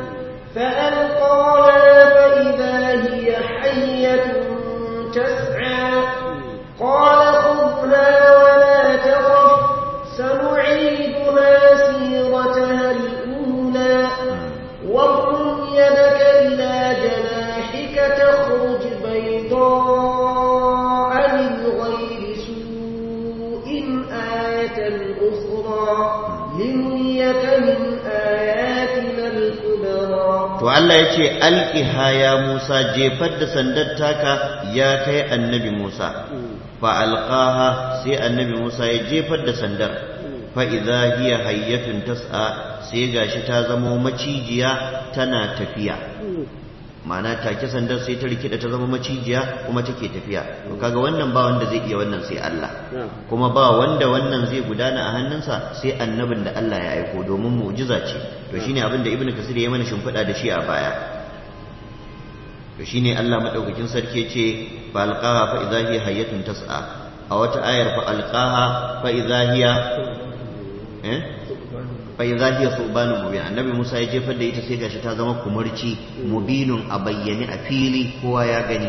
فألقاها فإذا هي حية تسعى قال خذها ولا تخف سنعيدها سيرتها الأولى واضم يدك إلى جناحك تخرج بيضاء من غير سوء آية أخرى لنريك من آياتنا الكبرى to Allah ya ce alqiha ya Musa jefar da sandar taka ya kai annabi Musa fa alqaha sai annabi Musa ya jefar da sandar fa idza hiya hayyatun tas'a sai gashi ta zamo macijiya tana tafiya ma'ana take sandar sai ta rikida ta zama macijiya kuma take tafiya to kaga wannan ba wanda zai iya wannan sai Allah kuma ba wanda wannan zai gudana a hannunsa sai annabin da Allah ya aiko domin mu'jiza ce to shine abin da ibnu kasir ya mana shimfiɗa da shi a baya to shine Allah madaukakin sarki ce fa alqaha fa idza hiya hayyatun tas'a a wata ayar fa alqaha fa idza hiya eh fa idza hiya subanu mubin annabi Musa ya jefar da ita sai gashi ta zama kumurci mubinun a bayyane a fili kowa ya gani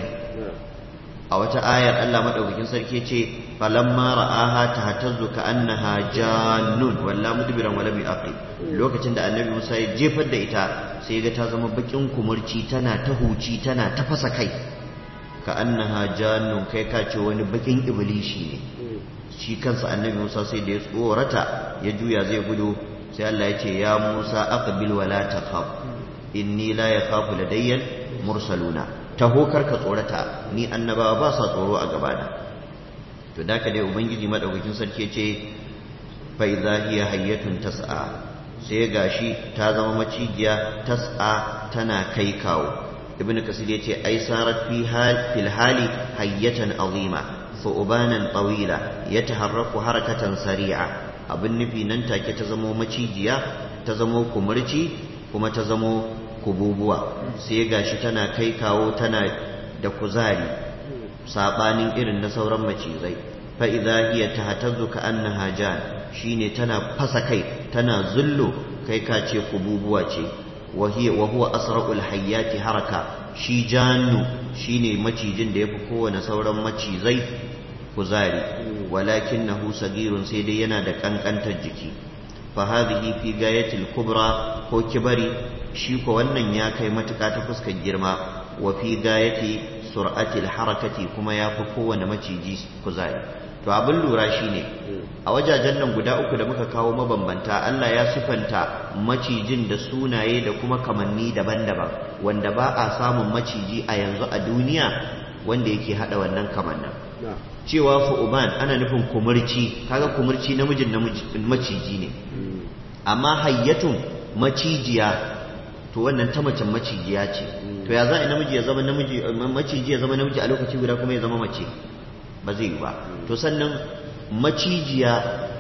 a wata ayar Allah madaukakin sarki ce falamma ra'aha tahtazzu ka'annaha jannun walla mudbiran wala bi'aqi lokacin da annabi Musa ya jefar da ita sai ga ta zama bakin kumurci tana ta huci tana ta fasa kai ka'annaha jannun kai ka ce wani bakin iblishi ne shi kansa annabi Musa sai da ya tsorata ya juya zai gudu sai Allah ya ce ya Musa aqbil wala takhaf inni la yakhafu ladayya mursaluna taho karka tsorata ni annabawa ba sa tsoro a gabana to da ka dai ubangiji madaukakin sarki ce fa idza hiya hayyatun tas'a sai gashi ta zama macijiya tas'a tana kai kawo ibnu kasir yace ai sarat fi hal fil hali hayyatan azima thu'banan tawila yataharraku harakatan sari'a abin nufi nan take ta zamo macijiya ta zamo kumurci kuma ta zamo kububuwa sai gashi tana kai kawo tana da kuzari sabanin irin na sauran macizai fa idza hiya tahtazzu ka annaha jan shine tana fasa kai tana zullo kai ka ce kububuwa ce wa hiya wa huwa asra'ul hayyati haraka shi jannu shine macijin da yafi kowane sauran macizai kuzari walakinahu sagirun sai dai yana da kankantar jiki fa hadhihi fi gayatil kubra ko kibari shi ko wannan ya kai matuƙa ta fuskar girma wa fi gayati sur'atil harakati kuma ya fi kowane maciji kuzari to abin lura shine a wajajen nan guda uku da muka kawo mabambanta Allah ya sifanta macijin da sunaye da kuma kamanni daban-daban wanda ba a samun maciji a yanzu a duniya wanda yake hada wannan kamannin cewa fu'uban ana nufin kumurci kaga kumurci namijin maciji ne amma hayyatun macijiya to wannan ta macen macijiya ce to ya za a namiji ya zama namiji maciji ya zama namiji a lokaci guda kuma ya zama mace ba zai yi ba to sannan macijiya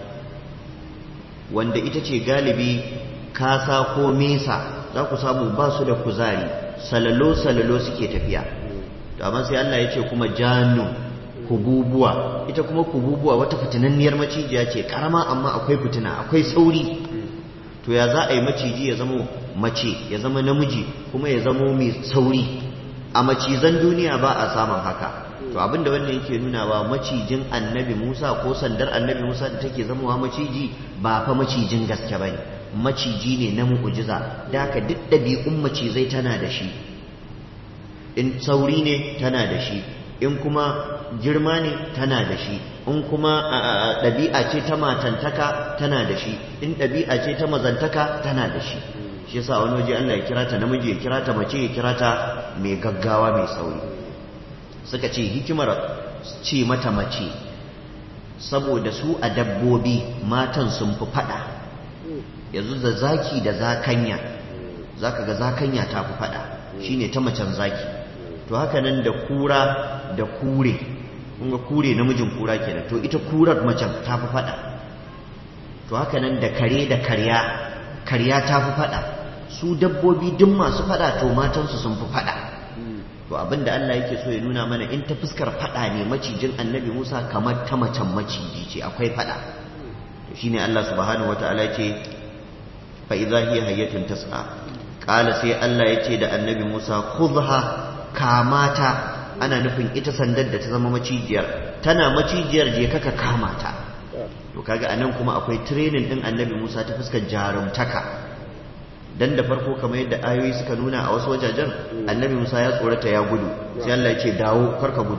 wanda ita ce galibi kasa ko mesa za ku samu ba su da kuzari salalo salalo suke tafiya to amma sai Allah ya ce kuma jannu kububuwa ita kuma kububuwa wata fitinanniyar macijiya ce karama amma akwai fitina akwai sauri to ya za a yi maciji ya zama mace ya zama namiji kuma ya zama mai sauri a macizan duniya ba a samun haka to abinda wannan yake nuna wa macijin annabi Musa ko sandar annabi Musa da take zamowa maciji ba fa macijin gaske bane maciji ne na mu'jiza da haka duk ɗabi'un macizai tana da shi in sauri ne tana da shi in kuma girma ne tana da shi in kuma ɗabi'a ce ta matantaka tana da shi in ɗabi'a ce ta mazantaka tana da shi shi yasa wani waje Allah ya kira ta namiji ya kira ta mace ya kira ta mai gaggawa mai sauri suka ce hikimar ce mata mace saboda su a dabbobi matan sun fi fada yanzu da zaki da zakanya zaka ga zakanya ta fi fada shine ta macen zaki to haka nan da kura da kure kunga kure namijin kura kenan to ita kurar macen ta fi fada to haka nan da kare da karya karya ta fi fada su dabbobi duk masu fada to matansu sun fi fada to abinda Allah yake so ya nuna mana in ta fuskar fada ne macijin annabi Musa kamar ta macen maciji ce akwai fada to shine Allah subhanahu wataala yake fa idza hiya hayyatun tas'a qala sai Allah yace da annabi Musa khudha kamata ana nufin ita sandar da ta zama macijiyar tana macijiyar je kaka kama ta to kaga anan kuma akwai training din annabi Musa ta fuskar jarumtaka dan da farko kamar yadda ayoyi suka nuna a wasu wajajen annabi Musa ya tsorata ya gudu sai Allah ya ce dawo karka gudu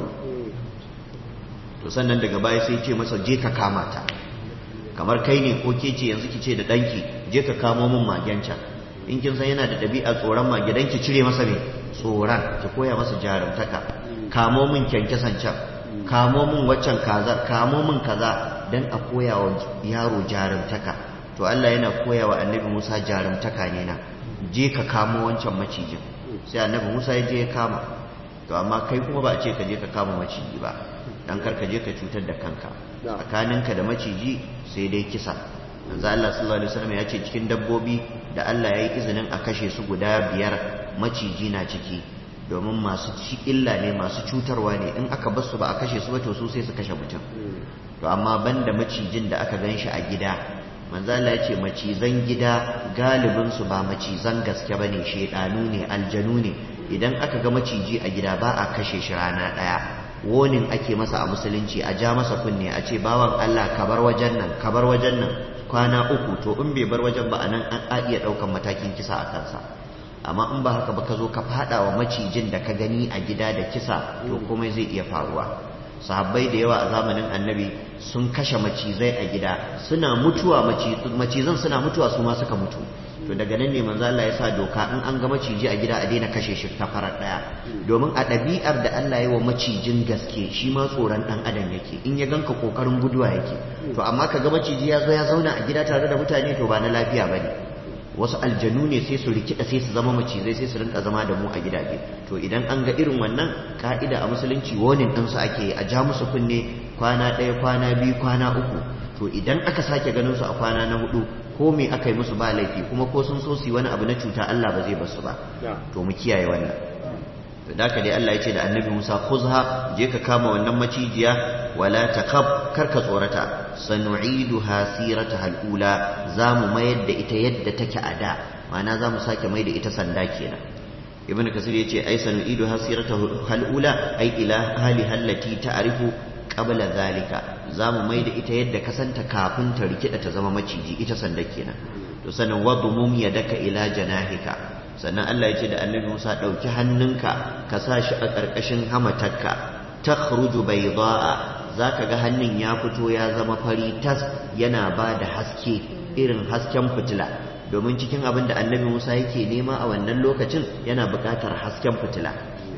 to sannan daga baya sai ya ce masa je ka kama ta kamar kai ne ko ke ce yanzu ki ce da danki je ka kamo min magen can in kin san yana da ɗabi'a tsoron mage dan ki cire masa me tsoron ki koya masa jarumtaka kamo min kyankyasan can kamo min waccan kaza kamo min kaza dan a koya wa yaro jarumtaka to Allah yana koya wa annabi Musa jarumtaka ne na je ka kamo wancan macijin sai annabi Musa ya je ya kama to amma kai kuma ba a ce ka je ka kama maciji ba dan kar ka je ka cutar da kanka tsakaninka da maciji sai dai kisa manzo Allah sallallahu alaihi wasallam ya ce cikin dabbobi da Allah ya yi izinin a kashe su guda biyar maciji na ciki domin masu ci illa ne masu cutarwa ne in aka bar su ba a kashe su ba to su sai su kashe mutum to amma banda macijin da aka gan shi a gida manzala ya ce macizan gida galibinsu ba macizan gaske ba ne shaidanu ne aljanu ne idan aka ga maciji a gida ba a kashe shi rana ɗaya wonin ake masa a musulunci a ja masa kunne a ce bawan Allah ka bar wajen nan ka bar wajen nan kwana uku to in bai bar wajen ba a nan an iya ɗaukan matakin kisa a kansa amma in ba haka ba ka zo ka faɗa wa macijin da ka gani a gida da kisa to komai zai iya faruwa sahabbai da yawa a zamanin annabi sun kashe macizai a gida suna mutuwa macizan suna mutuwa su ma suka mutu to daga nan ne manzo Allah ya sa doka in an ga maciji a gida a daina kashe shi ta farar daya domin a ɗabi'ar da Allah ya wa macijin gaske shi ma tsoron dan adam yake in ya ganka kokarin guduwa yake to amma ka ga maciji ya zo ya zauna a gida tare da mutane to ba na lafiya bane wasu aljanu ne sai su rikida sai su zama macizai sai su rinka zama da mu a gidaje to idan an ga irin wannan ka'ida a musulunci wonin ɗinsu ake a ja musu kunne kwana ɗaya kwana biyu kwana uku to idan aka sake ganin su a kwana na hudu ko me aka yi musu ba laifi kuma ko sun so su yi wani abu na cuta Allah ba zai basu ba to mu kiyaye wannan to da dai Allah ya ce da annabi Musa khuzha je ka kama wannan macijiya wala takhab kar ka tsorata sanu'iduha sirataha al-ula zamu mayar da ita yadda take a da ma'ana zamu sake mai da ita sanda kenan ibnu kasir yace ai sanu'iduha sirataha al-ula ai ila hali hallati ta'rifu qabla zalika zamu mai da ita yadda ka santa kafin ta rikida ta zama maciji ita sanda kenan to sanan wadmum yadaka ila janahika sannan Allah ya ce da annabi Musa ɗauki hannunka ka sa shi a ƙarƙashin hamatarka ta khruju bayda'a za ka ga hannun ya fito ya zama fari tas yana ba da haske irin hasken fitila domin cikin abin da annabi Musa yake nema a wannan lokacin yana buƙatar hasken fitila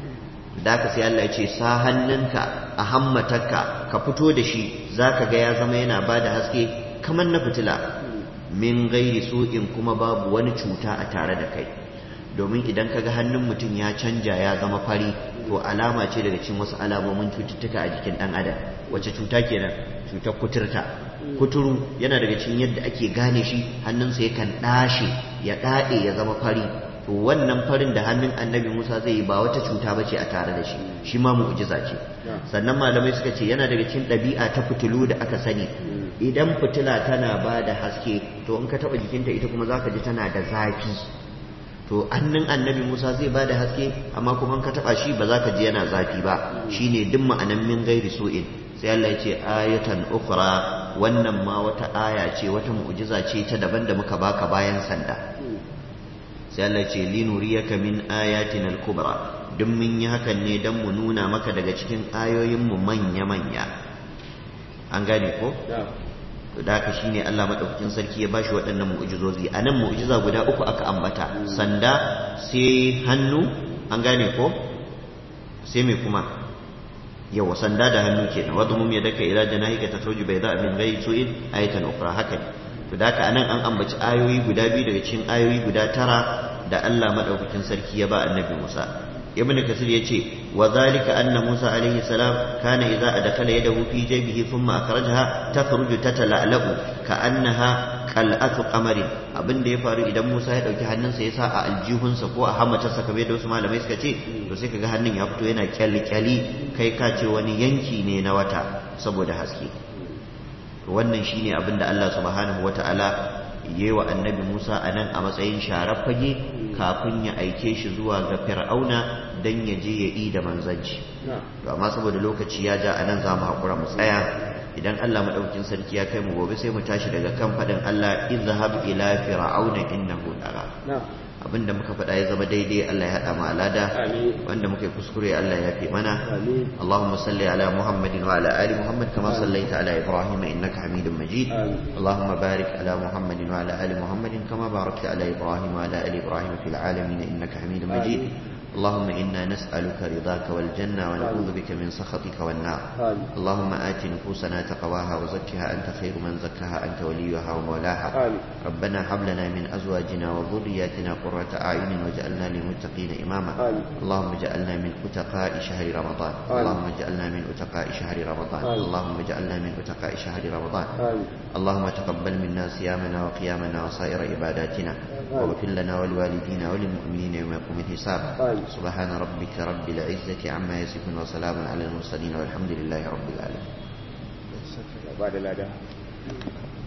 da ka sai Allah ya ce sa hannunka a hammatarka ka fito da shi za ka ga ya zama yana ba da haske kamar na fitila min gairi su'in kuma babu wani cuta a tare da kai domin idan kaga hannun mutum ya canja ya zama fari to alama ce daga cikin wasu alamomin cututtuka a jikin dan adam wace cuta kenan cutar kuturta kuturu yana daga cikin yadda ake gane shi hannunsa yakan dashe ya dade ya zama fari to wannan farin da hannun annabi Musa zai yi ba wata cuta bace a tare da shi shi ma mu'jiza ce sannan malamai suka ce yana daga cikin ɗabi'a ta fitilu da aka sani idan fitila tana ba da haske to in ka taɓa jikinta ita kuma zaka ji tana da zafi to annin annabi Musa zai bada haske amma kuma ka taba shi ba za ka ji yana zafi ba shine duk ma'anan min gairi su'in sai Allah ya ce ayatan ukhra wannan ma wata aya ce wata mu'jiza ce ta daban da muka baka bayan sanda sai Allah ya ce linuriyaka min ayatin al-kubra duk mun yi hakan ne dan mu nuna maka daga cikin ayoyin mu manya manya an gane ko to da haka shine Allah madaukakin sarki ya bashi waɗannan mu'jizozi anan mu'jiza guda uku aka ambata sanda sai hannu an gane ko sai me kuma yawa sanda da hannu kenan wadda mum ya daka ila janahika tatruju bayda min ghayri su'in ayatan ukhra haka to da haka anan an ambaci ayoyi guda biyu daga cikin ayoyi guda tara da Allah madaukakin sarki ya ba annabi Musa ibn kasir yace wa zalika anna musa alaihi salam kana idza adkhala yadahu fi jaybihi thumma akhrajaha takhruju tatala'la'u ka'annaha qal'atu qamarin abin da ya faru idan musa ya dauki hannunsa ya sa a aljihunsa ko a hamatarsa kamar da wasu malamai suka ce to sai kaga hannun ya fito yana kyalkyali kai ka ce wani yanki ne na wata saboda haske wannan shine abin da Allah subhanahu wata'ala yi wa annabi Musa a nan a matsayin sharar fage kafin ya aike shi zuwa ga fir'auna don ya je ya yi da manzanci to amma saboda lokaci ya ja a nan za mu haƙura mu tsaya idan Allah maɗaukin sarki ya kai mu gobe sai mu tashi daga kan faɗin Allah izhab ila fir'auna innahu daga abinda muka faɗa ya zama daidai Allah ya haɗa mu alada wanda muka yi kuskure Allah ya fi mana Allahumma salli ala Muhammadin wa ala ali Muhammad kama sallaita ala Ibrahim innaka Hamidum Majid Allahumma barik ala Muhammadin wa ala ali Muhammadin kama barakta ala Ibrahim wa ala ali Ibrahim fil alamin innaka Hamidum Majid اللهم إنا نسألك رضاك والجنة ونعوذ بك من سخطك والنار آمين. اللهم آت نفوسنا تقواها وزكها أنت خير من زكاها أنت وليها ومولاها آمين. ربنا هب لنا من أزواجنا وذرياتنا قرة أعين واجعلنا للمتقين إماما آمين. اللهم اجعلنا من أتقاء شهر رمضان آمين. اللهم اجعلنا من أتقاء شهر رمضان آمين. اللهم اجعلنا من أتقاء شهر رمضان آمين. اللهم تقبل منا صيامنا وقيامنا وسائر عباداتنا واغفر لنا ولوالدينا وللمؤمنين يوم يقوم الحساب آمين. سبحان ربك رب العزة عما يصفون وسلام على المرسلين والحمد لله رب العالمين بعد الأداء